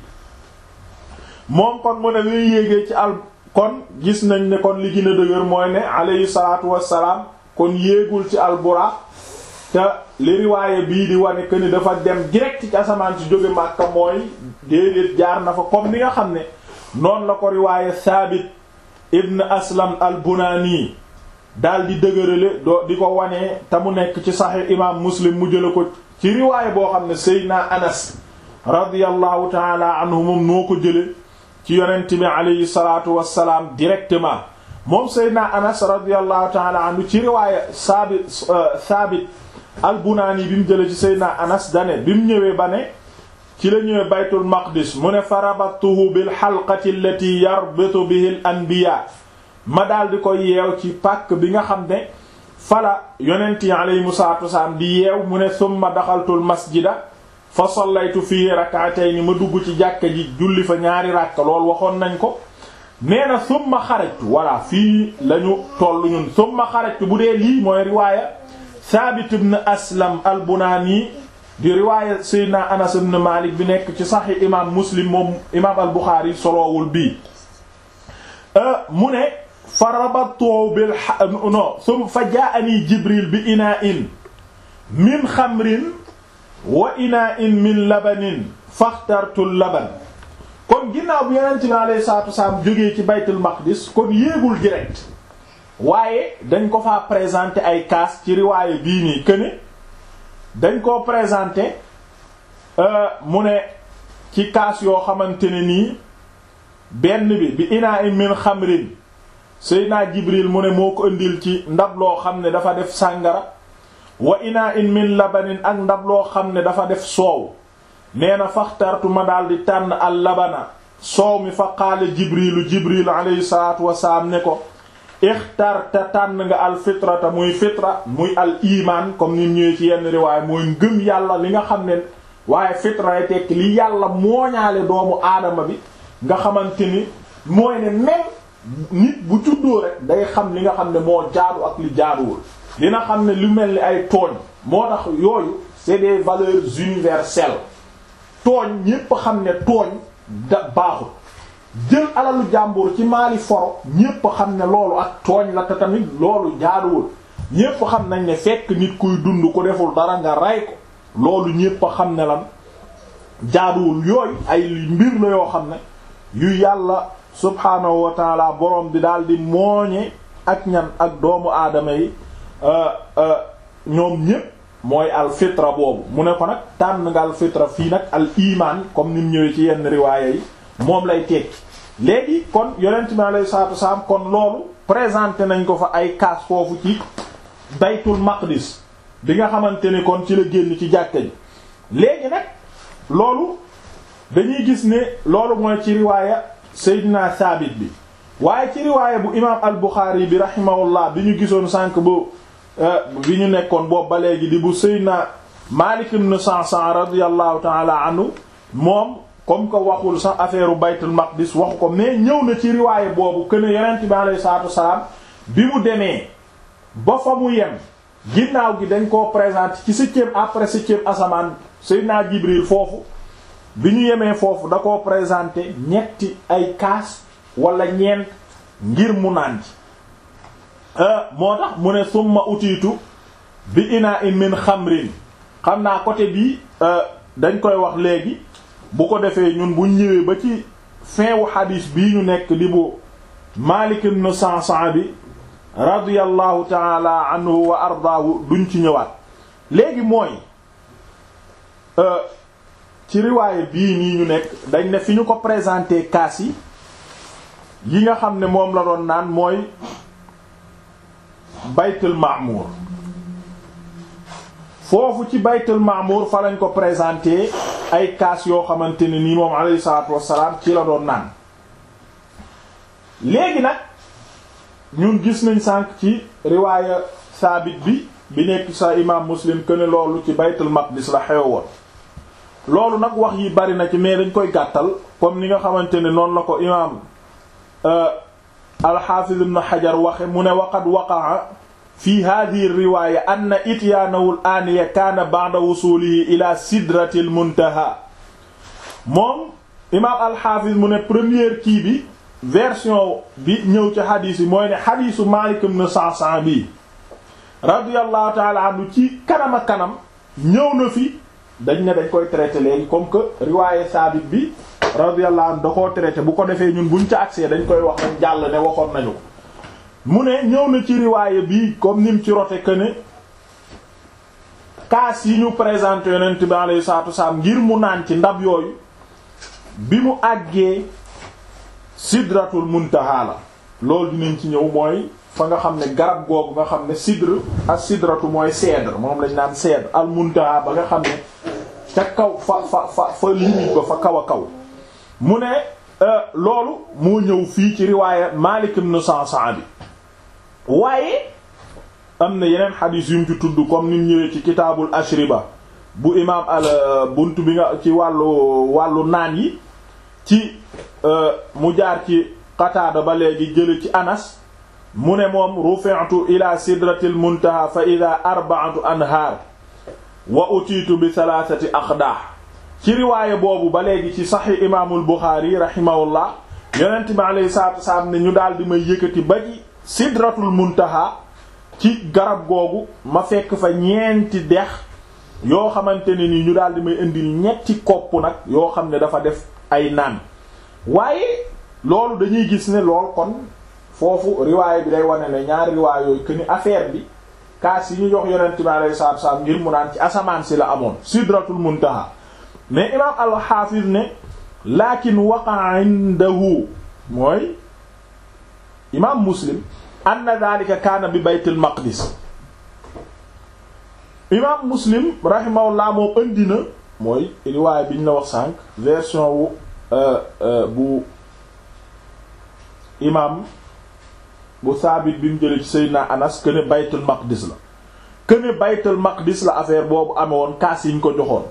moom kon mu ne luy yéegee ci al kon gis nañ ne kon li gën a dëgër mooy ne aleyhi salaatu wassalaam kon yéegul ci al Buraq te li riwaaye bii di wane que ni dafa dem direct ci asamaan si jóge Makka mooy déedéet jaar na fa comme ni nga xam ne noonu la ko riwaaye Saabit ibn Aslam al Bunaani daal di dëgërale doo di ko wanee te mu nekk ci Sahih imaam Muslim mu jëla ko ci riwaaye boo xam ne Seydina Anas radiyallahu taala anhu moom noo ko jële ci yonent bi alayhi salaatu wassalaam directement moom Seydina Anas radiyallahu taala anhu ci riwaaye Saabit Saabit al-Bunaani bi mu jële ci Seydina Anas dane bi mu ñëwee ba ne ci la ñëwee baytul maqdis mu ne farabattuhu bil halqati allati yarbitu bihi al anbiya ma daal di ko yeew ci pàkk bi nga xam ne fala yonent yi alayhimu salaatu wasalaam di yeew mu ne summa daxaltul masjida fa sallaytu fii rak'atayn ma dugg ci jàkka ji julli fa ñaari ràkka lool waxoon nañ ko nee na summa xarajtu voilà fii lañu toll ñun summa xarajtu bu dee lii mooy riwaaya Saabit ibn Aslam al-Bunaani di riwaaya Seydina Anas ibn Malik bi nekk ci Sahih imaam Muslim moom imaam al-Bukhari soloowul bii mu ne fa rabattu bil no sum fa jaa'anii Jibril bi inaa'in min xamrin wa inaa'in min labanin faxtartu laban kon ginnaaw bi Yonent bi alayhi salaatu wasalaam jógee ci Baytul Maqdis kon yéegul direct waaye dañ ko fa présenter ay kaas ci riwaaye bii nii këne dañ koo présenter mu ne ci kaas yoo xamante ne nii benn bi bi inaa in min xamrin Seydina Jibril mu ne moo ko indil ci ndab loo xam ne dafa def sàngara wa inaa in min labanin ak ndab loo xam ne dafa def soow nee na faxtartu ma daal di tànn al labana soow mi fa qaala Jibrilu Jibril alayhi salaatu wasalaam ne ko ixtarta tànn nga al fitrata muy fitra muy al iman comme ni ñëwee ci yenn riwaay mooy ngëm yàlla li nga xam ne waaye fitra tekki li yàlla mooñaale doomu aadama bi nga xamante ni mooy ne même nit bu juddoo rek day xam li nga xam ne moo jaadu ak li jaaduwul dina xam ne lu mel ni ay tooñ moo tax yooyu c'est des valeurs universelles tooñ ñépp xam ne tooñ da baaxul jël alalu jàmbur ci maali foro ñépp xam ne loolu ak tooñ la te tamit loolu jaaduwul ñépp xam nañ ne fekk nit kuy dund ku deful dara nga rey ko loolu ñépp xam ne lan jaaduwul yooyu ay mbir la yoo xam ne yu yàlla subhaanahu wa taala boroom bi daal di mooñe ak ñan ak doomu aadama yi ñoom ñépp mooy al fitra boobu mu ne ko nag tànn nga al fitra fii nag al iman comme ni mu ñëwee ci yenn riwaaya yi moom lay tekki léegi kon yonent mi alayhi salaatu wasalaam kon loolu présenté nañ ko fa ay kaas foofu ci baytul maqdis bi nga xamante ni kon ci la génn ci jàkka ji léegi nag loolu dañuy gis ne loolu mooy ci riwaaya Seydina Saabit bi waaye ci riwaaya bu imaam al Buxaari bi rahimahullah bi ñu gisoon sànq bu bi ñu nekkoon boobu ba léegi di bu Seydina Maalik ibn Sa'sa'a radiyallahu ta'ala anhu moom comme que waxul sax affaire baytul maqdis waxu ko mais ñëw na ci riwaaya boobu que ne yonent bi alayhi salaatu wasalaam bi mu demee ba fa mu yem ginnaaw gi dañ koo présenter ci septième après septième asamaan Seydina Jibril foofu bi ñu yemee foofu da koo présenter ñetti ay kaas wala ñeent ngir mu naan ci moo tax mu ne summa utiitu bi ina in min xamrin xam naa côté bii dañ koy wax léegi bu ko defee ñun buñ ñëwee ba ci fin wu xadiis bii ñu nekk di bu Maalik ibn Sa'sa'a bi radiyallahu taala anhu wa ardaahu duñ ci ñëwaat léegi mooy ci riwaaye bii nii ñu nekk dañ ne fi ñu ko présenté kaas yi yi nga xam ne moom la doon naan mooy baytul ma'mur foofu ci baytul ma'mur fa lañ ko présenté ay kaas yoo xamante ne nii moom alayhi salaatu wassalaam ci la doon naan léegi nag ñun gis nañ sànq ci riwaaya saabit bi bi nekk sa imam muslim que ne loolu ci baytul maqdis la xew woon loolu nag wax yi bari na ci mais dañ koy gàttal comme ni nga xamante ne noonu la ko imam alxaafiz ibn xajar waxe mu ne waqad waqa'a fi hadhihi riwaya anna ityaanahu al-aaniya kaana ba'da wusulihi ila sidratil muntaha moom imam alxaafiz mu ne première kii bi version bi ñëw ci xadiis yi mooy ne xadiisu Maalik ibn Sa'sa'a bi radiyallahu ta'ala anhu ci kanam a kanam ñëw na fi dañ ne dañ koy traité léegi comme que riwaaye saabit bi radiyallahu anhu da koo traité bu ko defee ñun buñ ca accès dañ koy wax nañ jàll ne waxoon nañu ko mu ne ñëw na ci riwaaye bi comme nim ci rote que ne kaas yi ñu présenté yonent bi alayhi salaatu wasalaam ngir mu naan ci ndab yooyu bi mu àggee sidratul muntaha la loolu dinañ ci ñëw mooy fa nga xam ne garab googu nga xam ne sidr ak sidratu mooy cèdre moom lañ naan cèdre al muntaha ba nga xam ne ca kaw fa fa fa fa limite ba fa kaw a kaw mu ne loolu moo ñëw fii ci riwaaya Maalik ibn Sa'sa'a bi waaye am na yeneen xadiis yu mu ci tudd comme ni mu ñëwee ci kitaabul ashriba bu imaam al bunt bi nga ci wàllu wàllu naan yi ci mu jaar ci Qataada ba léegi jële ci Anas mu ne moom rufi'tu ila sidratil muntaha fa ida arba'atu anhaar wa utiitu bi thalathati aqdah ci riwaaya boobu ba léegi ci saxi imaamul Buxaari rahimahullah yonent bi alayhi salaatu wasalaam ne ñu daal di may yëkkati ba ci sidratul muntaha ci garab googu ma fekk fa ñeenti dex yoo xamante ne ni ñu daal di may indil ñetti kopp nag yoo xam ne dafa def ay naan waaye loolu dañuy gis ne lool kon foofu riwaay bi day wane ne ñaari riwaay yooyu que ni affaire bi kaas yi ñu jox yonent bi alayhi salaatu wasalaam ngir mu naan ci asamaan si la amoon sidratul muntaha mais imaam al-Hafiz ne lakin waqa'a indahu mooy imaam Muslim anna dhalika kaana bi baytil maqdis imaam Muslim rahimahullah moom indi na mooy riwaay bi ñu la wax sànq version wu bu imaam bu saabit bi mu jëlee ci Seydina Anas que ne baytul maqdis la que ne baytul maqdis la affaire boobu amee woon kaas yi ñu ko joxoon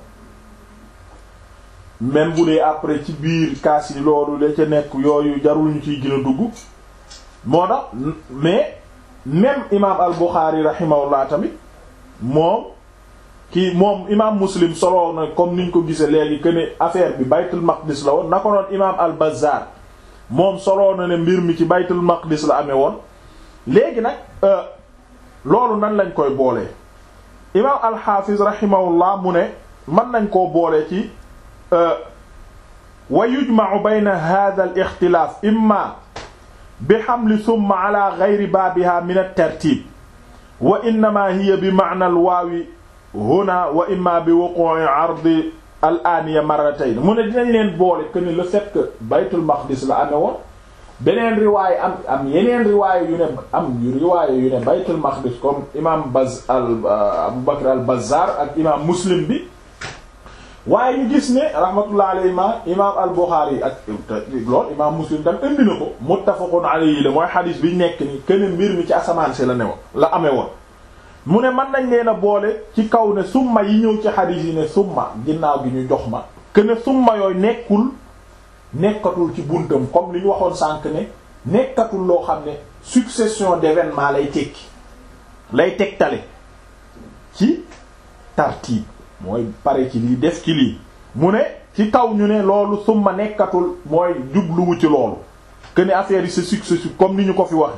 même bu dee après ci biir kaas yi loolu la ca nekk yooyu jarul ñu ciy gën a dugg moo tax mais même imaam al Bukhari rahimahullah tamit moom kii moom imaam Muslim solo na comme niñ ko gisee léegi que ne affaire bi baytul maqdis la woon na ko noon imaam al Bazzar moom soloo na ne mbir mi ci baytul maqdis la amee woon léegi nag loolu nan lañ koy boolee imaam alxaafiz rahimahullah mu ne mën nañ koo boole ci wa yujma'u bayna hadha al ixtilaaf imma bi hamli summa ala ghayri baabiha min at-tartib wa innama hiya bi ma'na al waawi huna wa imma bi wuqu'i 'ardi al aaniya marratayn mu ne dinañ leen boole que ne le fait que baytul maqdis la amee woon beneen riwaay am am yeneen riwaay yu ne am riwaay yu ne baytul maqdis comme imam Baz al Abu Bakr al Bazzar ak imam Muslim bi waaye ñu gis ne rahmatullah alayhi ma imam al Bukhari ak lool imam Muslim tam indi na ko muttafaqun alayhi la mooy xadis bi nekk ni kenn mbir mi ci asamaan si la ne woon la amee woon mu ne mën nañ leen a boole ci kaw ne summa yi ñëw ci xadis yi ne summa ginnaaw gi ñu jox ma que ne summa yooyu nekkul nekkatul ci buntam comme li ñu waxoon sànq ne nekkatul loo xam ne succession d'événements lay tekki lay tegtale ci tartiib mooy pare ci lii def ci lii mu ne ci kaw ñu ne loolu summa nekkatul mooy jubluwu ci loolu que ne affaire yi c'est successif comme ni ñu ko fi wax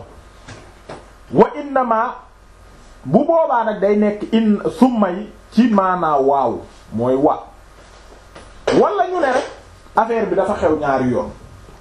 wa innama bu boobaa nag day nekk in summa yi ci maanaa waaw mooy wa wala ñu ne rek affaire bi dafa xew ñaari yoon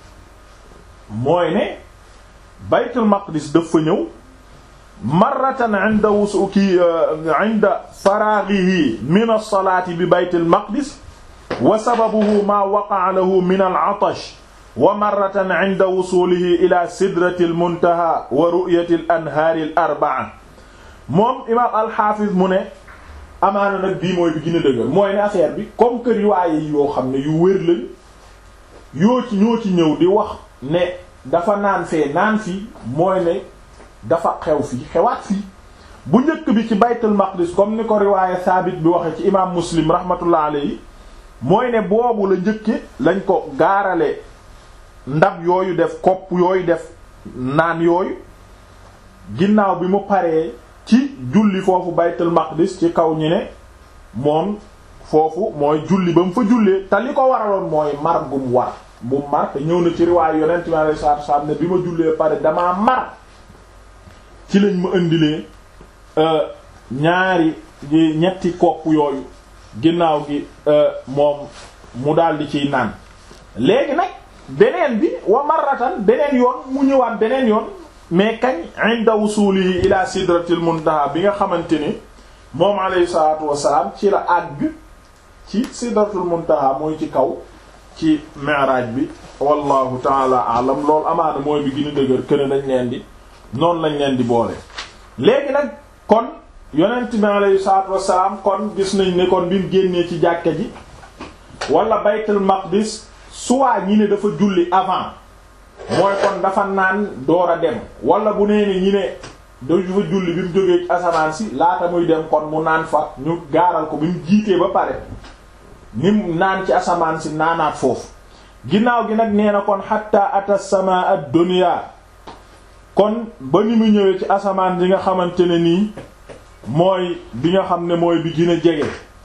mooy ne baytul maqdis dafa ñëw marratan inda wusuki inda faraghihi min as-salati bi baytil maqdis wa sababuhu ma waqa'a lahu min al-'atash wa marratan inda wusulihi ila sidrati al-muntaha wa ru'yati al-anhari al-arba'a moom imam al-hafiz mu ne amaana nag bii mooy bi gën a dëgër mooy ne affaire bi comme que riwaaye yi yoo xam ne yu wér lañ yoo ci ñoo ci ñëw di wax ne dafa naan fee naan fii mooy ne dafa xew fii xewaat fii bu njëkk bi ci baytul maqdis comme ni ko riwaaye saabit bi waxe ci imam muslim rahmatullah alayhi mooy ne boobu la njëkke lañ ko gaarale ndab yooyu def kopp yooyu def naan yooyu ginnaaw bi mu paree ci julli foofu baytul maqdis ci kaw ñi ne moom foofu mooy julli ba mu fa jullee te li ko waraloon mooy mar bu mu war bu mu mar te ñëw na ci riwaay yonent mi alayhi salaatu salaam ne bi ma jullee pare damaa mar ci lañ ma indilee ñaari ñetti kopp yooyu ginnaaw gi moom mu daldi ciy naan léegi nag beneen bi wa marratan beneen yoon mu ñëwaat beneen yoon mais kañ inda wusulihi ila sidratil muntaha bi nga xamante ni moom alayhi salaatu wassalaam ci la àgg ci sidratul muntaha mooy ci kaw ci mi'raj bi wallahu taala alam loolu amaana mooy bi gën a dëgër këne dañ leen di noonu lañ leen di boole léegi nag kon yonent bi alayhi salaatu wassalaam kon gis nañ ne kon bi mu génnee ci jàkka ji wala baytul maqdis soit ñi ne dafa julli avant mooy kon dafa naan door a dem wala bu nee ne ñi ne dafa julli bi mu jógee ci asamaan si laata muy dem kon mu naan fa ñu gaaral ko bi mu jiitee ba pare ni mu naan ci asamaan si naanaat foofu ginnaaw gi nag nee na kon hatta ata sama ad-dunya kon ba ni mu ñëwee ci asamaan bi nga xamante ne nii mooy bi nga xam ne mooy bi gën a jege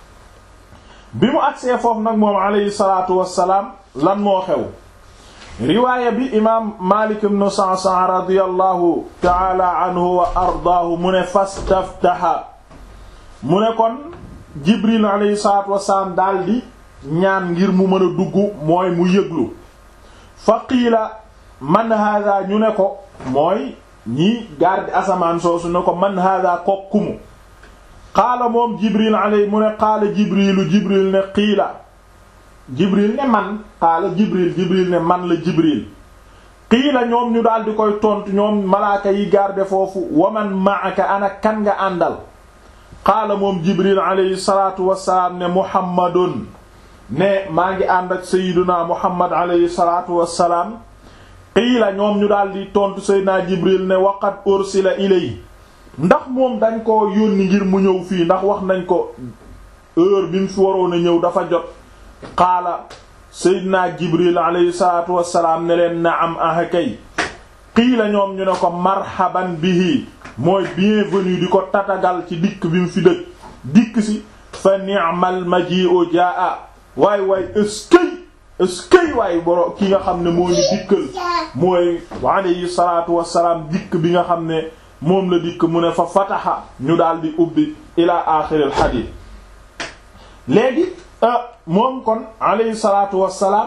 bi mu agsee foofu nag moom alayhi salaatu wassalaam lan moo xew riwaaya bi imaam Maalik ibn Sa'sa'a radiyallahu ta'ala anhu wa ardaahu mu ne fastaftaha mu ne kon Jibril alayhi salaatu wassalaam daldi ñaan ngir mu mën a dugg mooy mu yëglu fa qiila man hada ñu ne ko mooy ñi garde asamaan soosu ne ko man hada kokkumu qaala moom Jibril alayhi mu ne qaala Jibrilu Jibril ne qiila jibril ne man qaala jibril jibril ne man la jibril qiila ñoom ñu daal di koy tontu ñoom malaaka yi garde foofu waman ma'aka ana kan nga àndal qaala moom jibril alayhi salatu wasalaam ne muhammadun ne maa ngi ànd ak sayiduna muhammad alayhi salatu wasalaam qiila ñoom ñu daal di tontu sayiduna jibril ne waqad ursila ilay ndax moom dañ ko yónni ngir mu ñëw fii ndax wax nañ ko heure bi mu fi waroon a ñëw dafa jot qaala seydina jibril alayhi salaatu wassalaam ne leen naam aha kay qiila ñoom ñu ne ko marhaban bihi mooy bienvenue di ko tatagal ci dikk bi mu fi dëkk dikk si fa ni'mal maji'u jaa waay waay ëskëy ëskëy waay boro ki nga xam ne moo ñu dikkal mooy alayhi salaatu wassalaam dikk bi nga xam ne moom la dikk mu ne fa fataha ñu daal di ubbi ila aaxiril xadiis léegi moom kon alayhi salaatu wassalaam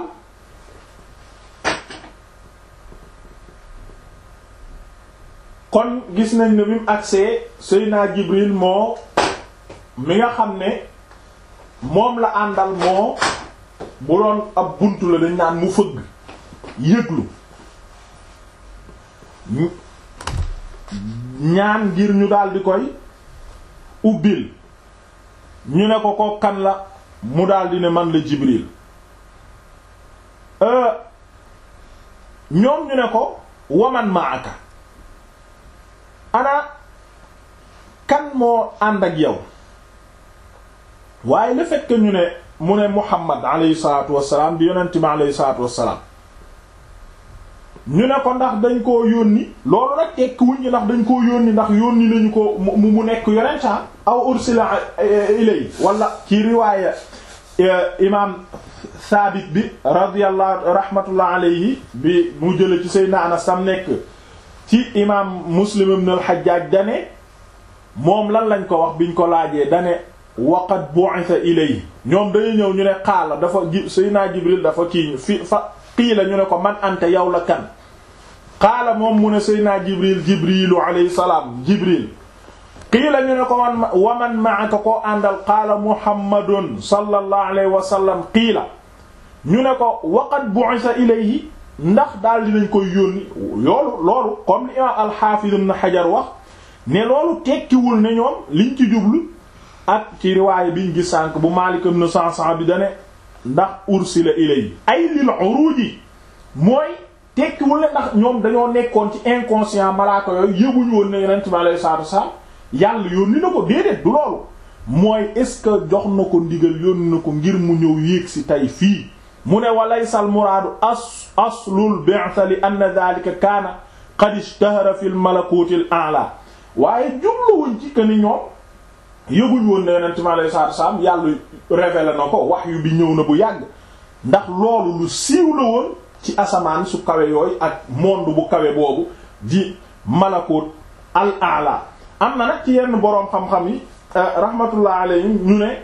kon gis nañ ne bi mu agsee Seydina Jibril moo mi nga xam ne moom la àndal moo bu doon ab buntu la dañ naan mu fëgg yëglu ñaan ngir ñu daldi koy ubbil ñu ne ko ko kan la mu daldi ne man la Jibril ñoom ñu ne ko waman maaka ana kan moo ànd ak yow waaye le fait que ñu ne mu ne Muhammad alayhi salaatu wassalaam di yonent mi alayhi salaatu wassalaam ñu ne ko ndax dañ koo yónni loolu rek tekki wuñ ñi ndax dañ koo yónni ndax yónni nañu ko mu mu nekk yonent aw ursila ilay wala ci riwaaya imaam Saabit bi radiyallahu rahmatullah alayhi bi mu jële ci Seydina Anas sam nekk ci imaam Muslim ibn al-Hajjaj dane moom lan lañ ko wax biñ ko laajee dane waqad bu'itha ilay ñoom dañuy ñëw ñu ne xaala dafa ji Seydina Jibril dafa kii fi fa qiila ñu ne ko man anta yow la kan qaala moom mu ne Seydina Jibril Jibrilu alayhi salaam Jibril qiila ñu ne ko man wa man ma'aka koo àndal qaala Muhammadun sallallahu alayhi wa sallam qiila ñu ne ko waqad bu'itha ilayhi ndax daal dinañ koy yónni loolu loolu comme li imaam al-Hafiz ibn Hajar wax ne loolu tekkiwul ne ñoom liñ ci jublu ak ci riwaaya biñ gis sànk bu Maalik ibn Sa'sa'a bi dane ndax ursila ilayhi ay lil uruji mooy tekkiwul ne ndax ñoom dañoo nekkoon ci inconscient malaaka yooyu yëguñu woon ne yonent bi alayhi salaatu wasallam yàlla yónni na ko déedéet du loolu mooy est-ce que jox na ko ndigal yónni na ko ngir mu ñëw yéeg si tey fii mu ne walaysa al muraadu as aslul bi'tha li anna dhalika kaana qad ishtahara fi al malakuti al a'la waaye jubluwuñ ci que ni ñoom yëguñ woon ne yonent bi alayhi salaatu wasallam yàlla révélé na ko wahyu bi ñëw na bu yàgg ndax loolu lu siiw la woon ci asamaan su kawe yooyu ak monde bu kawe boobu di malakut al a'la am na nag ci yenn boroom xam-xam yi rahmatullah alayhim ñu ne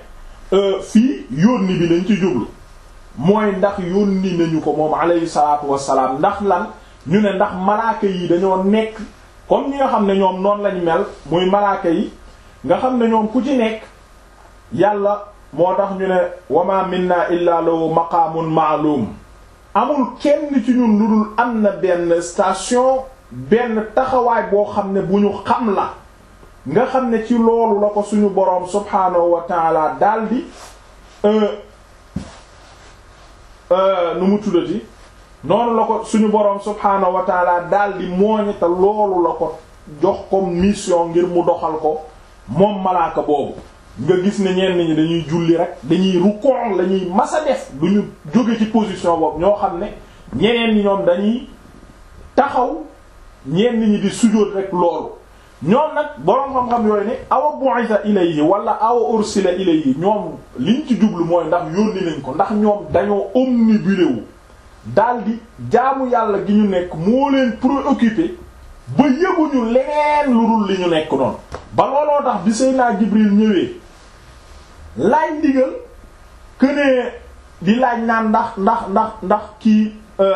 fii yónni bi lañ ci jublu mooy ndax yónni nañu ko moom alayhi salaatu wassalaam ndax lan ñu ne ndax malaaka yi dañoo nekk comme ñi nga xam ne ñoom noonu lañ mel muy malaaka yi nga xam ne ñoom ku ci nekk yàlla moo tax ñu ne wama minna illa lahu maqaamun ma'lum amul kenn ci ñun lu dul am na benn station benn taxawaay boo xam ne bu ñu xam la nga xam ne ci loolu la ko suñu boroom subhaanahu wa taala daldi nu mu tuddati noonu la ko suñu boroom subhaanahu wa taala daldi mooñe te loolu la ko jox comme mission ngir mu doxal ko moom malaaka boobu nga gis ne ñenn ñi dañuy julli rek dañuy rukoon la ñuy masa def du ñu jóge ci position boobu ñoo xam ne ñeneen ñi ñoom dañuy taxaw ñenn ñi di sujjóot rek loolu ñoom nag boroom xam-xam yooyu ne awa bu'itha ilayhi wala awa ursila ilayhi ñoom liñ ci jublu mooy ndax yónni nañ ko ndax ñoom dañoo omnibulé wu daldi jaamu yàlla gi ñu nekk moo leen préoccupé ba yëguñu leneen lu dul li ñu nekk noonu ba looloo tax bi Seydina Jibril ñëwee laaj ndigal kënee di laaj naan ndax ndax ndax ndax kii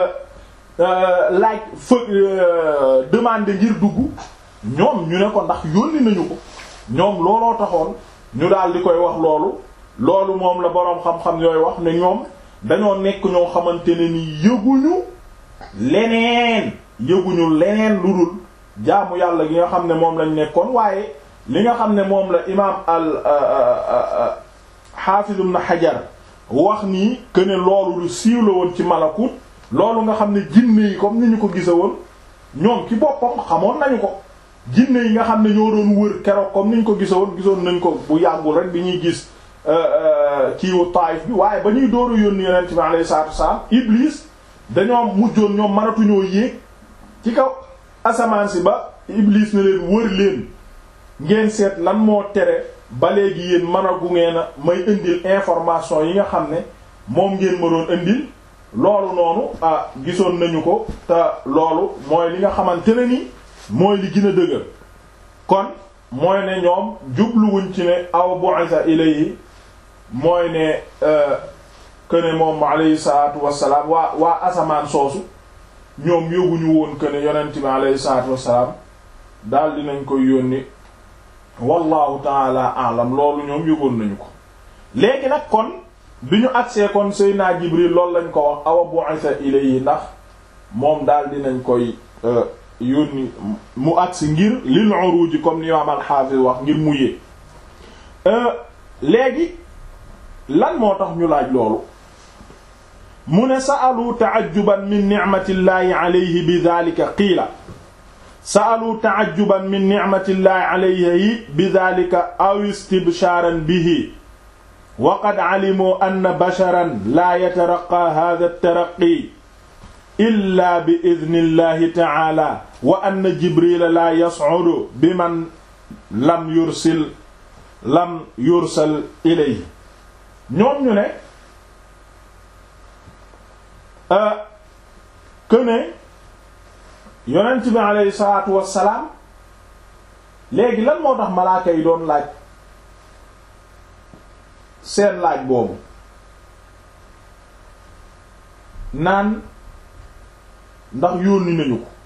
laaj fa demande ngir dugg ñoom ñu ne ko ndax yónni nañu ko ñoom looloo taxoon ñu daal di koy wax loolu loolu moom la boroom xam-xam yooyu wax ne ñoom dañoo nekk ñoo xamante ne ni yëguñu leneen yëguñu leneen lu dul jaamu yàlla gi nga xam ne moom lañ nekkoon waaye li nga xam ne moom la imaam al Hafiz ibn Hajar wax nii que ne loolu lu siiw la woon ci malakut loolu nga xam ne jinne yi comme ni ñu ko gisa woon ñoom ci boppam xamoon nañu ko jinne yi nga xam ne ñoo doon wër keroog comme ni ñu ko gisa woon gisoon nañ ko bu yàggul rek bi ñuy gis kiiwu Taayif bi waaye ba ñuy dooru yónni yonent bi alayhi salaatu wasalaam Iblis dañoo mujjoon ñoom mënatuñoo yéeg ci kaw asamaan si ba Iblis na leen wër leen ngeen seet lan moo tere ba léegi yéen mën a gu ngeen a may indil information yi nga xam ne moom ngeen ma doon indil loolu noonu ah gisoon nañu ko te loolu mooy li nga xamante ne ni mooy li gën a dëgër kon mooy ne ñoom jubluwuñ ci ne aw bu'itha ilayhi mooy ne këne moom alayhi salaatu wassalaam waa waa asamaan soosu ñoom yóbbuñu woon këne yonent bi alayhi salaatu wassalaam daal dinañ koy yónni wallahu taala alam loolu ñoom yóbboon nañu ko léegi nag kon bi ñu agsee kon Seydina Jibril loolu lañ ko wax awa bu'itha ilayhi ndax moom daal dinañ koy yónni mu agsi ngir lil uruji comme ni imaam al-Hafiz wax ngir mu yéeg léegi lan moo tax ñu laaj loolu mu ne sa'alu ta'ajjuban min ni'matillahi alayhi bi dhalika qiila sa'alu ta'ajjuban min ni'matillahi alayhi bi dhalika aw istibshaaran bihi wa qad 'alimu anna basharan la yataraqqa hadha at-taraqqi illa bi idnillahi ta'ala wa anna jibrila la yas'udu biman lam yursil lam yursal ilayhi ñoom ñu ne këne yonent bi aleyhi salaatu wassalaam léegi lan moo tax malaaka yi doon laaj seen laaj boobu naan ndax yónni nañu ko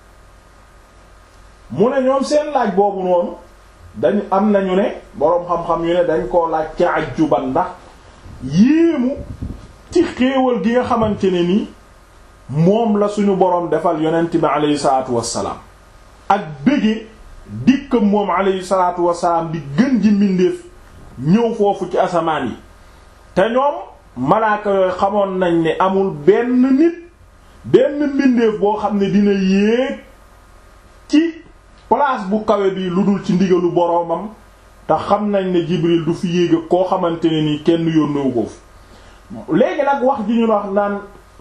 mu ne ñoom seen laaj boobu noonu dañu am nañu ne boroom xam-xam yu ne dañ koo laaj ca ajjuban ndax yéemu ci xéewal gi nga xamante ne ni moom la suñu boroom defal yonent bi aleyhi salaatu wassalaam ak bëgge dikkam moom aleyhi salaatu wassalaam di gën ji mbindeef ñëw foofu ci asamaan yi te ñoom malaaka yooyu xamoon nañ ne amul benn nit benn mbindeef boo xam ne dina yéeg ci place bu kawe bi lu dul ci ndigalu boroomam te xam nañ ne Jibril du fi yéeg koo xamante ne nii kenn yónnewu ko fi léegi nag wax ji ñu wax naan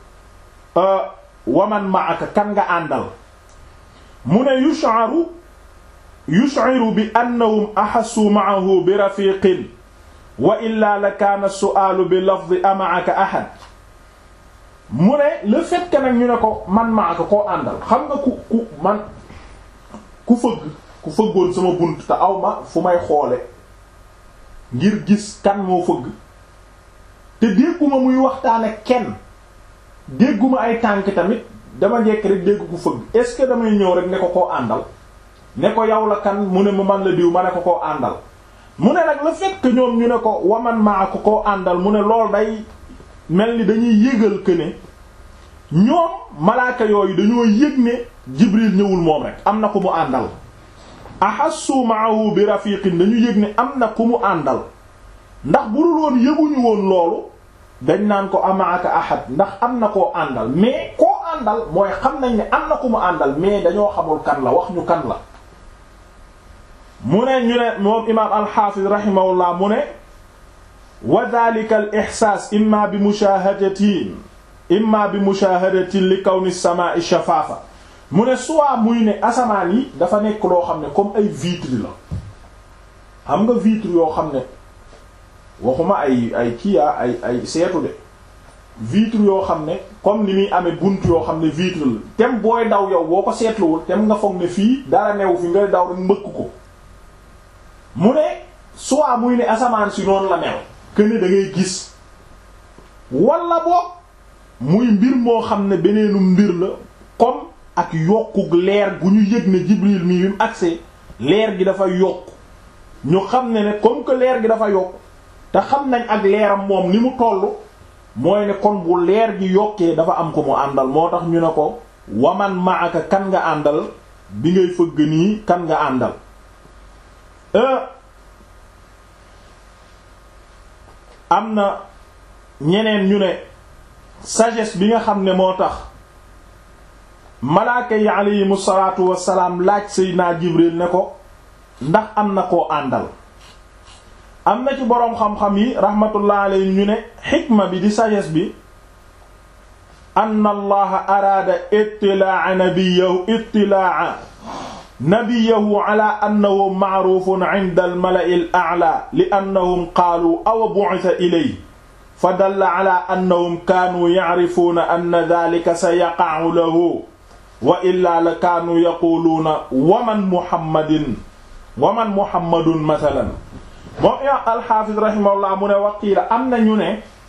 waman ma'aka kan nga àndal mu ne yush'aru yush'iru bi annahum ahassu ma'ahu bi rafiqin wa illa la kaana su'aalu bi lafzi ama'aka ahad mu ne le fait que nag ñu ne ko man ma'aka koo àndal xam nga ku ku man ku fëgg ku fëggoon sama bunt te aw ma fu may xoole ngir gis kan moo fëgg te dégguma muy waxtaan ak kenn dégguma ay tànk tamit dama jekk rek dégg ku fëgg est-ce que damay ñëw rek ne ko koo àndal ne ko yow la kan mu ne mu man la diw ma ne ko koo àndal mu ne nag le fait que ñoom ñu ne ko waman maa ko koo àndal mu ne lool day mel ni dañuy yëgal que ne ñoom malaaka yooyu dañoo yëg ne Jibril ñëwul moom rek am na ku mu àndal ahassu ma'ahu bi rafiqin dañu yëg ne am na ku mu àndal ndax bu dul woon yëguñu woon loolu dañ naan ko amaaka ahad ndax am na koo àndal mais koo àndal mooy xam nañ ne am na ku mu àndal mais dañoo xamul kan la wax ñu kan la mu ne ñu ne moom imaam alxaafiz rahimahullah mu ne wa dhalika al ihsaas imma bi mushahadatin imma bi mushahadatin li kawni samaa'i shafaafa mu ne soit muy ne asamaan yi dafa nekk loo xam ne comme ay vitre la xam nga vitre yoo xam ne waxuma ay ay kiya ay ay seetu de vitre yoo xam ne comme ni muy amee bunt yoo xam ne vitre la tem booy daw yow boo ko seetluwul tem nga foog ne fii dara newu fi ngay daw rek mbëkk ko mu ne soit muy ne asamaan si noonu la mel que ne da ngay gis wala boog muy mbir moo xam ne beneenu mbir la comme ak yokkuk leer gu ñu yëg ne Jibril mii bi mu agsee leer gi dafa yokk ñu xam ne ne comme que leer gi dafa yokk te xam nañ ak leeram moom ni mu toll mooy ne kon bu leer gi yokkee dafa am ko mu àndal moo tax ñu ne ko waman maaka kan nga àndal bi ngay fëgg nii kan nga àndal am na ñeneen ñu ne sagesse bi nga xam ne moo tax malaaka yi aleyhimu salaatu wassalaam laaj Seydina Jibril ne ko ndax am na koo àndal am na ci boroom xam-xam yi rahmatullah alayhi ñu ne xikma bi di sagesse bi anna allaha araada ittilaa nabiyahu ittilaa nabiyahu ala annahu ma'rufun 'inda al-mala'i al-a'la li annahum qaalu aw bu'itha ilayhi fa dalla ala annahum kaanu ya'rifuuna anna dhaalika sayaqa'u lahu wa illaa la kaanu yaquluuna waman muhammadin waman muhammadun mathalan moom imaam alxaafis rahimahullah mu ne waqiila am na ñu ne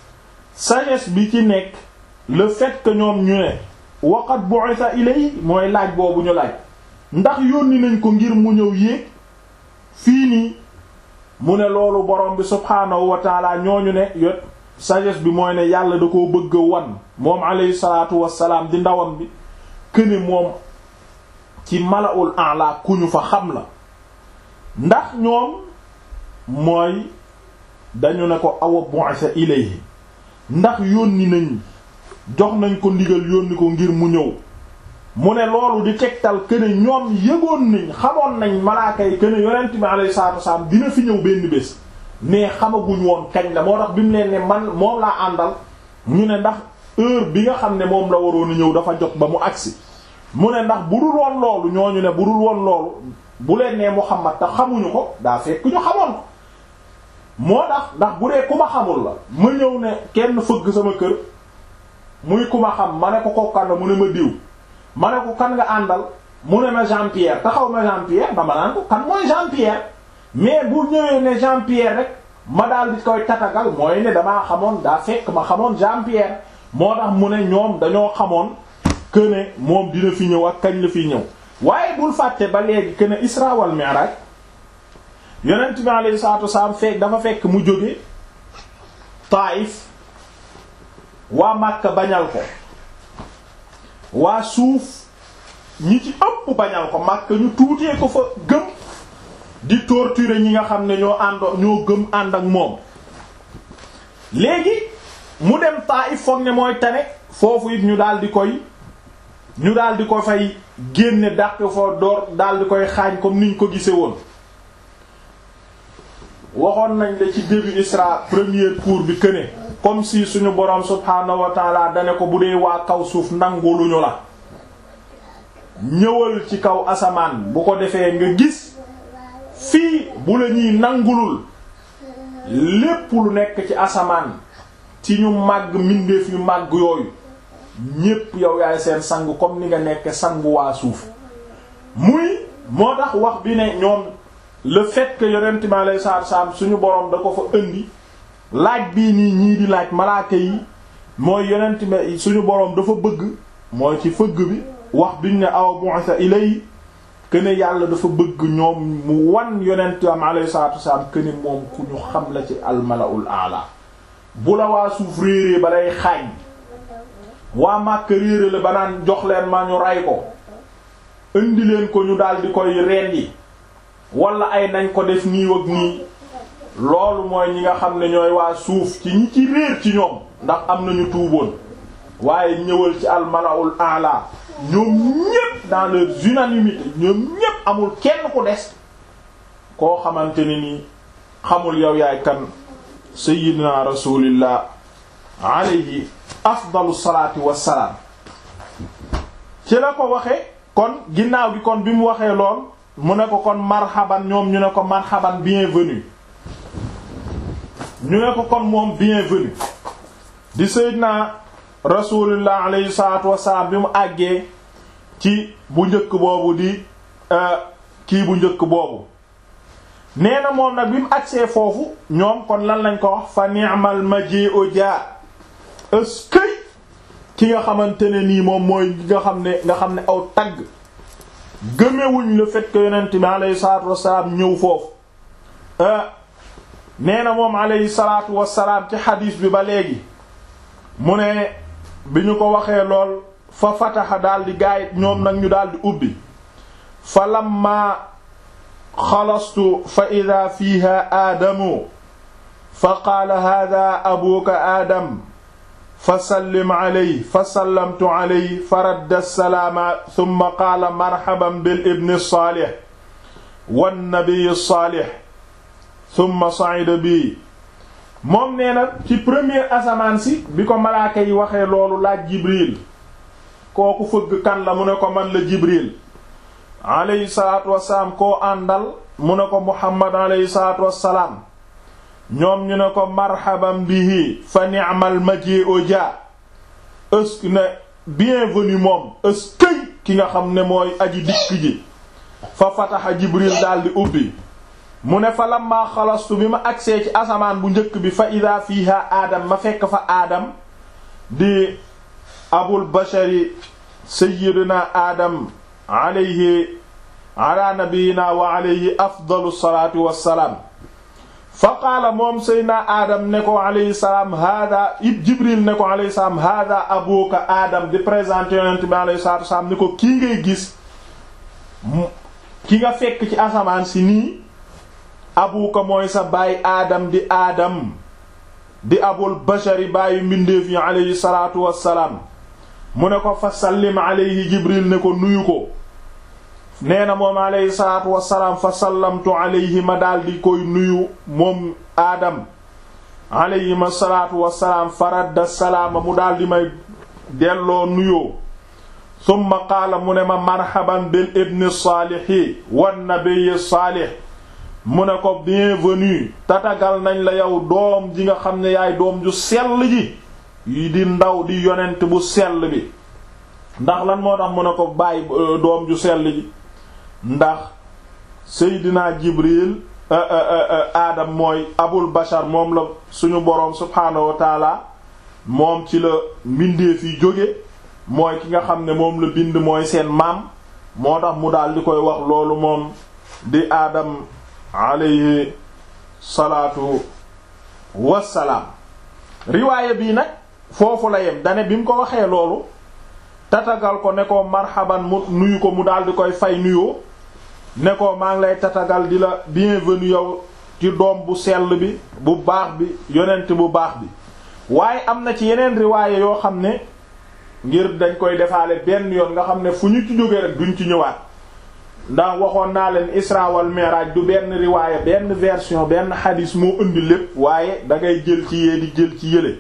sagesse bi ci nekk le fait que ñoom ñu ne waqat bu'itha ilay mooy laaj boobu ñu laaj ndax yónni nañ ko ngir mu ñëw yéeg fii nii mu ne loolu borom bi subhaanahu wa taala ñooñu ne yot sagesse bi mooy ne yàlla da koo bëgg a wan moom alayhi salaatu wassalaam di ndawam bi këne moom ci mala'ul a'la ku ñu fa xam la ndax ñoom mooy dañu ne ko awa bu'itha ilayhi ndax yónni nañ jox nañ ko ndigal yónni ko ngir mu ñëw mu ne loolu di tegtal këne ñoom yëgoon nañ xamoon nañ malaaka yi këne yonent bi alayhi salaatu wasallam dina fi ñëw benn bés mais xamaguñ woon kañ la moo tax bi mu leen ne man moom laa àndal ñu ne ndax heure bi nga xam ne moom la waroon a ñëw dafa jot ba mu agsi mu ne ndax bu dul woon loolu ñooñu ne bu dul woon loolu bu leen nee Muhammad te xamuñu ko daa fekk ñu xamoon ko moo tax ndax bu dee ku ma xamul la ma ñëw ne kenn fëgg sama kër muy ku ma xam ma ne ko kokkan la mu ne ma diw ma ne ko kan nga àndal mu ne ma Jean Pierre taxaw ma Jean Pierre dama naan ko kan mooy Jean Pierre mais bu ñëwee ne Jean Pierre rek ma daal di koy tatagal mooy ne damaa xamoon daa fekk ma xamoon Jean Pierre moo tax mu ne ñoom dañoo xamoon que ne moom dina fi ñëw ak kañ la fi ñëw waaye bul fàtte ba léegi que ne Isra wal Mi'raj yonent bi alayhi salaatu wasalaam fekk dafa fekk mu jóge Taïf waa Makka bañal ko waa suuf ñi ci ëpp bañal ko Makka ñu tuutee ko fa gëm di torturer ñi nga xam ne ñoo àndoo ñoo gëm ànd ak moom léegi mu dem Taïf foog ne mooy tane foofu it ñu daal di koy ñu daal di ko fay génne dàq foo door daal di koy xaañ comme niñ ko gise woon waxoon nañ la ci début Isra premier cours bi këne comme si suñu boroom subhaanahu wa taala dane ko bu dee waa kaw suuf nanguluñu la ñëwal ci kaw asamaan bu ko defee nga gis fii bu la ñuy nangulul lépp lu nekk ci asamaan ci ñu màgg mbindeef yu màgg yooyu ñépp yow yaay seen sang comme ni nga nekk sangu waa suuf muy moo tax wax bi ne ñoom le fait que yonent mi alayhi salaatu salaam suñu boroom da ko fa indi laaj bii nii ñii di laaj malaaka yi mooy yonent mi suñu boroom dafa bëgg mooy ci fëgg bi wax biñ ne aw bu'atha ilay këne yàlla dafa bëgg ñoom mu wan yonent am alayhi salaatu salaam këne moom ku ñu xam la ci almalaul aala bu la waa suuf réeree ba lay xaañ waa màkk réere la ba naan jox leen ma ñu ray ko indi leen ko ñu daal di koy rendi wala ay nañ ko def nii ak nii loolu mooy ñi nga xam ne ñooy waa suuf ci ñi ci réer ci ñoom ndax am nañu tuuboon waaye ñëwal ci almalaul aala ñoom ñépp dans leur unanimité ñoom ñépp amul kenn ku des koo xamante ne nii xamul yow yaay kan sayyidina rasulillah alayhi afdalu salaati wassalaam ci la ko waxe kon ginnaaw gi kon bi mu waxee lool mu ne ko kon marhaban ñoom ñu ne ko marhaban bienvenue ñu ne ko kon moom bienvenue di sayyidina rasulullah alayhi salaatu wassalaam bi mu àggee ci bu njëkk boobu di kii bu njëkk boobu nee na moom nag bi mu agsee foofu ñoom kon lan lañ ko wax fa ni'mal maji'u jaa ëskëy ki nga xamante ne nii moom mooy nga xam ne nga xam ne aw tagg gëmewuñ le fait que yonent bi alayhi salaatu wassalaam ñëw foofu nee na moom alayhi salaatu wassalaam ci xadiis bi ba léegi mu ne bi ñu ko waxee lool fa fataxa daal di gaayit ñoom nag ñu daal di ubbi fa lamma xalastu fa ida fiiha aadamu fa qaala hada abuka aadam fa sallim aley fa sallamtu aley fa radda salaama summa qaala marhaban bil ibni saalih wannabiyi saalih summa sa'ida bi moom nee na ci premier asamaan si bi ko malaaka yi waxee loolu laaj jibril kooku fëgg kan la mu ne ko man la jibril alayhi salaatu wassalaam koo àndal mu ne ko muhammad alayhi salaatu wassalaam ñoom ñu ne ko marhaban bihi fa ni'mal maji'u ja ësk ne bienvenue moom ëskëy ki nga xam ne mooy aji dikk ji fa fataxa jibril daldi ubbi mu ne fa lamma xalastu bi ma agsee ci asamaan bu njëkk bi fa ida fiiha aadam ma fekk fa aadam di abul bashari sayyidina aadam alayhi ala nabiyina wa alayhi afdalu salaatu wassalaam fa qaala moom seydna aadam ne ko alayhi salaam hada it jibril ne ko alayhi salaam hada abuka aadam di présenté yonent bi alayhi salaatu wassalaam ni ko kii ngay gis ki nga fekk ci asamaan si nii abuka mooy sa baay aadam di aadam di abul bashari bàyyi mbindeef yi alayhi salaatu wassalaam mu ne ko fa sallim alayhi jibril ne ko nuyu ko nee na moom alayhi salaatu wassalaam fa sallamtu alayhi ma daldi koy nuyu moom aadam alayhi ma salaatu wassalaam faradda salaama mu daldi may delloo nuyoo summa qaala mu ne ma marhaban bil ibni saalihi wan nabiyyi saalih mu ne ko bienvenue tatagal nañ la yow doom ji nga xam ne yaay doom ju sell ji yi di ndaw di yonent bu sell bi ndax lan moo tax mu ne ko bàyyi doom ju sell ji ndax seydina jibril aadam mooy abul bashar moom la suñu boroom subhaanahu wa taala moom ci la mbindeef yi jóge mooy ki nga xam ne moom la bind mooy seen maam moo tax mu daal di koy wax loolu moom di aadam alayhi salaatu wassalaam riwaaya bii nag foofu la yem dane bi mu ko waxee loolu tatagal ko ne ko marhaban mu nuyu ko mu daal di koy fay nuyoo ne ko maa ngi lay tatagal di la bienvenue yow ci doom bu sell bi bu baax bi yonent bu baax bi waaye am na ci yeneen riwaaya yoo xam ne ngir dañ koy defaale benn yoon nga xam ne fu ñu ci jógee rek duñ ci ñëwaat ndax waxoon naa leen isra wal mi'raj du benn riwaaya benn version benn xadis moo indi lépp waaye da ngay jël ci yee di jël ci yële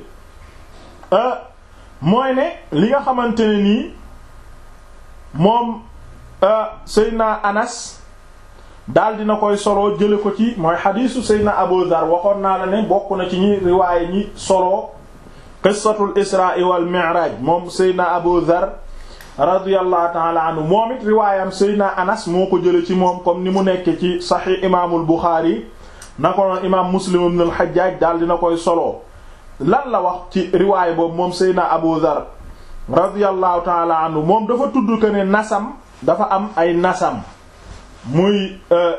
mooy ne li nga xamante ne nii moom Seydina Anas daal dina koy solo jële ko ci mooy xadisu Seydina Abu Dhar waxoon naa la ne bokk na ci ñi riwaaya ñi solo qissatul isra wal mi'raj moom Seydina Abu Dhar radiyallahu ta'ala anhu moom it riwaayam Seydina Anas moo ko jële ci moom comme ni mu nekk ci saxiix imaamul Buxaari na ko noon imaam Muslim ibn al-Hajjaj daal dina koy solo lan la wax ci riwaay boobu moom Seydina Abu Dhar radiyallahu ta'ala anhu moom dafa tudd que ne nasam dafa am ay nasam muy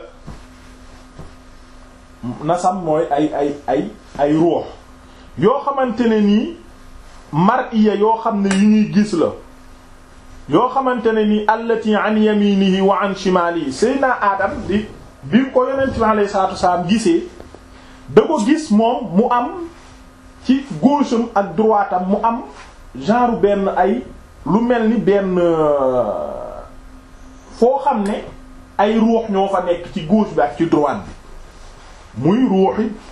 nasam mooy ay ay ay ay ruux yoo xamante ne nii mar'iya yoo xam ne yu ñuy gis la yoo xamante ne nii allati an yaminihi wa an shimalihi Seydina Adam di bi ko yonent bi alayhi salaatu wasalaam gisee da ko gis moom mu am ci gauche am ak droite am mu am genre benn ay lu mel ni benn foo xam ne ay ruux ñoo fa nekk ci gauche bi ak ci droite bi muy ruuxi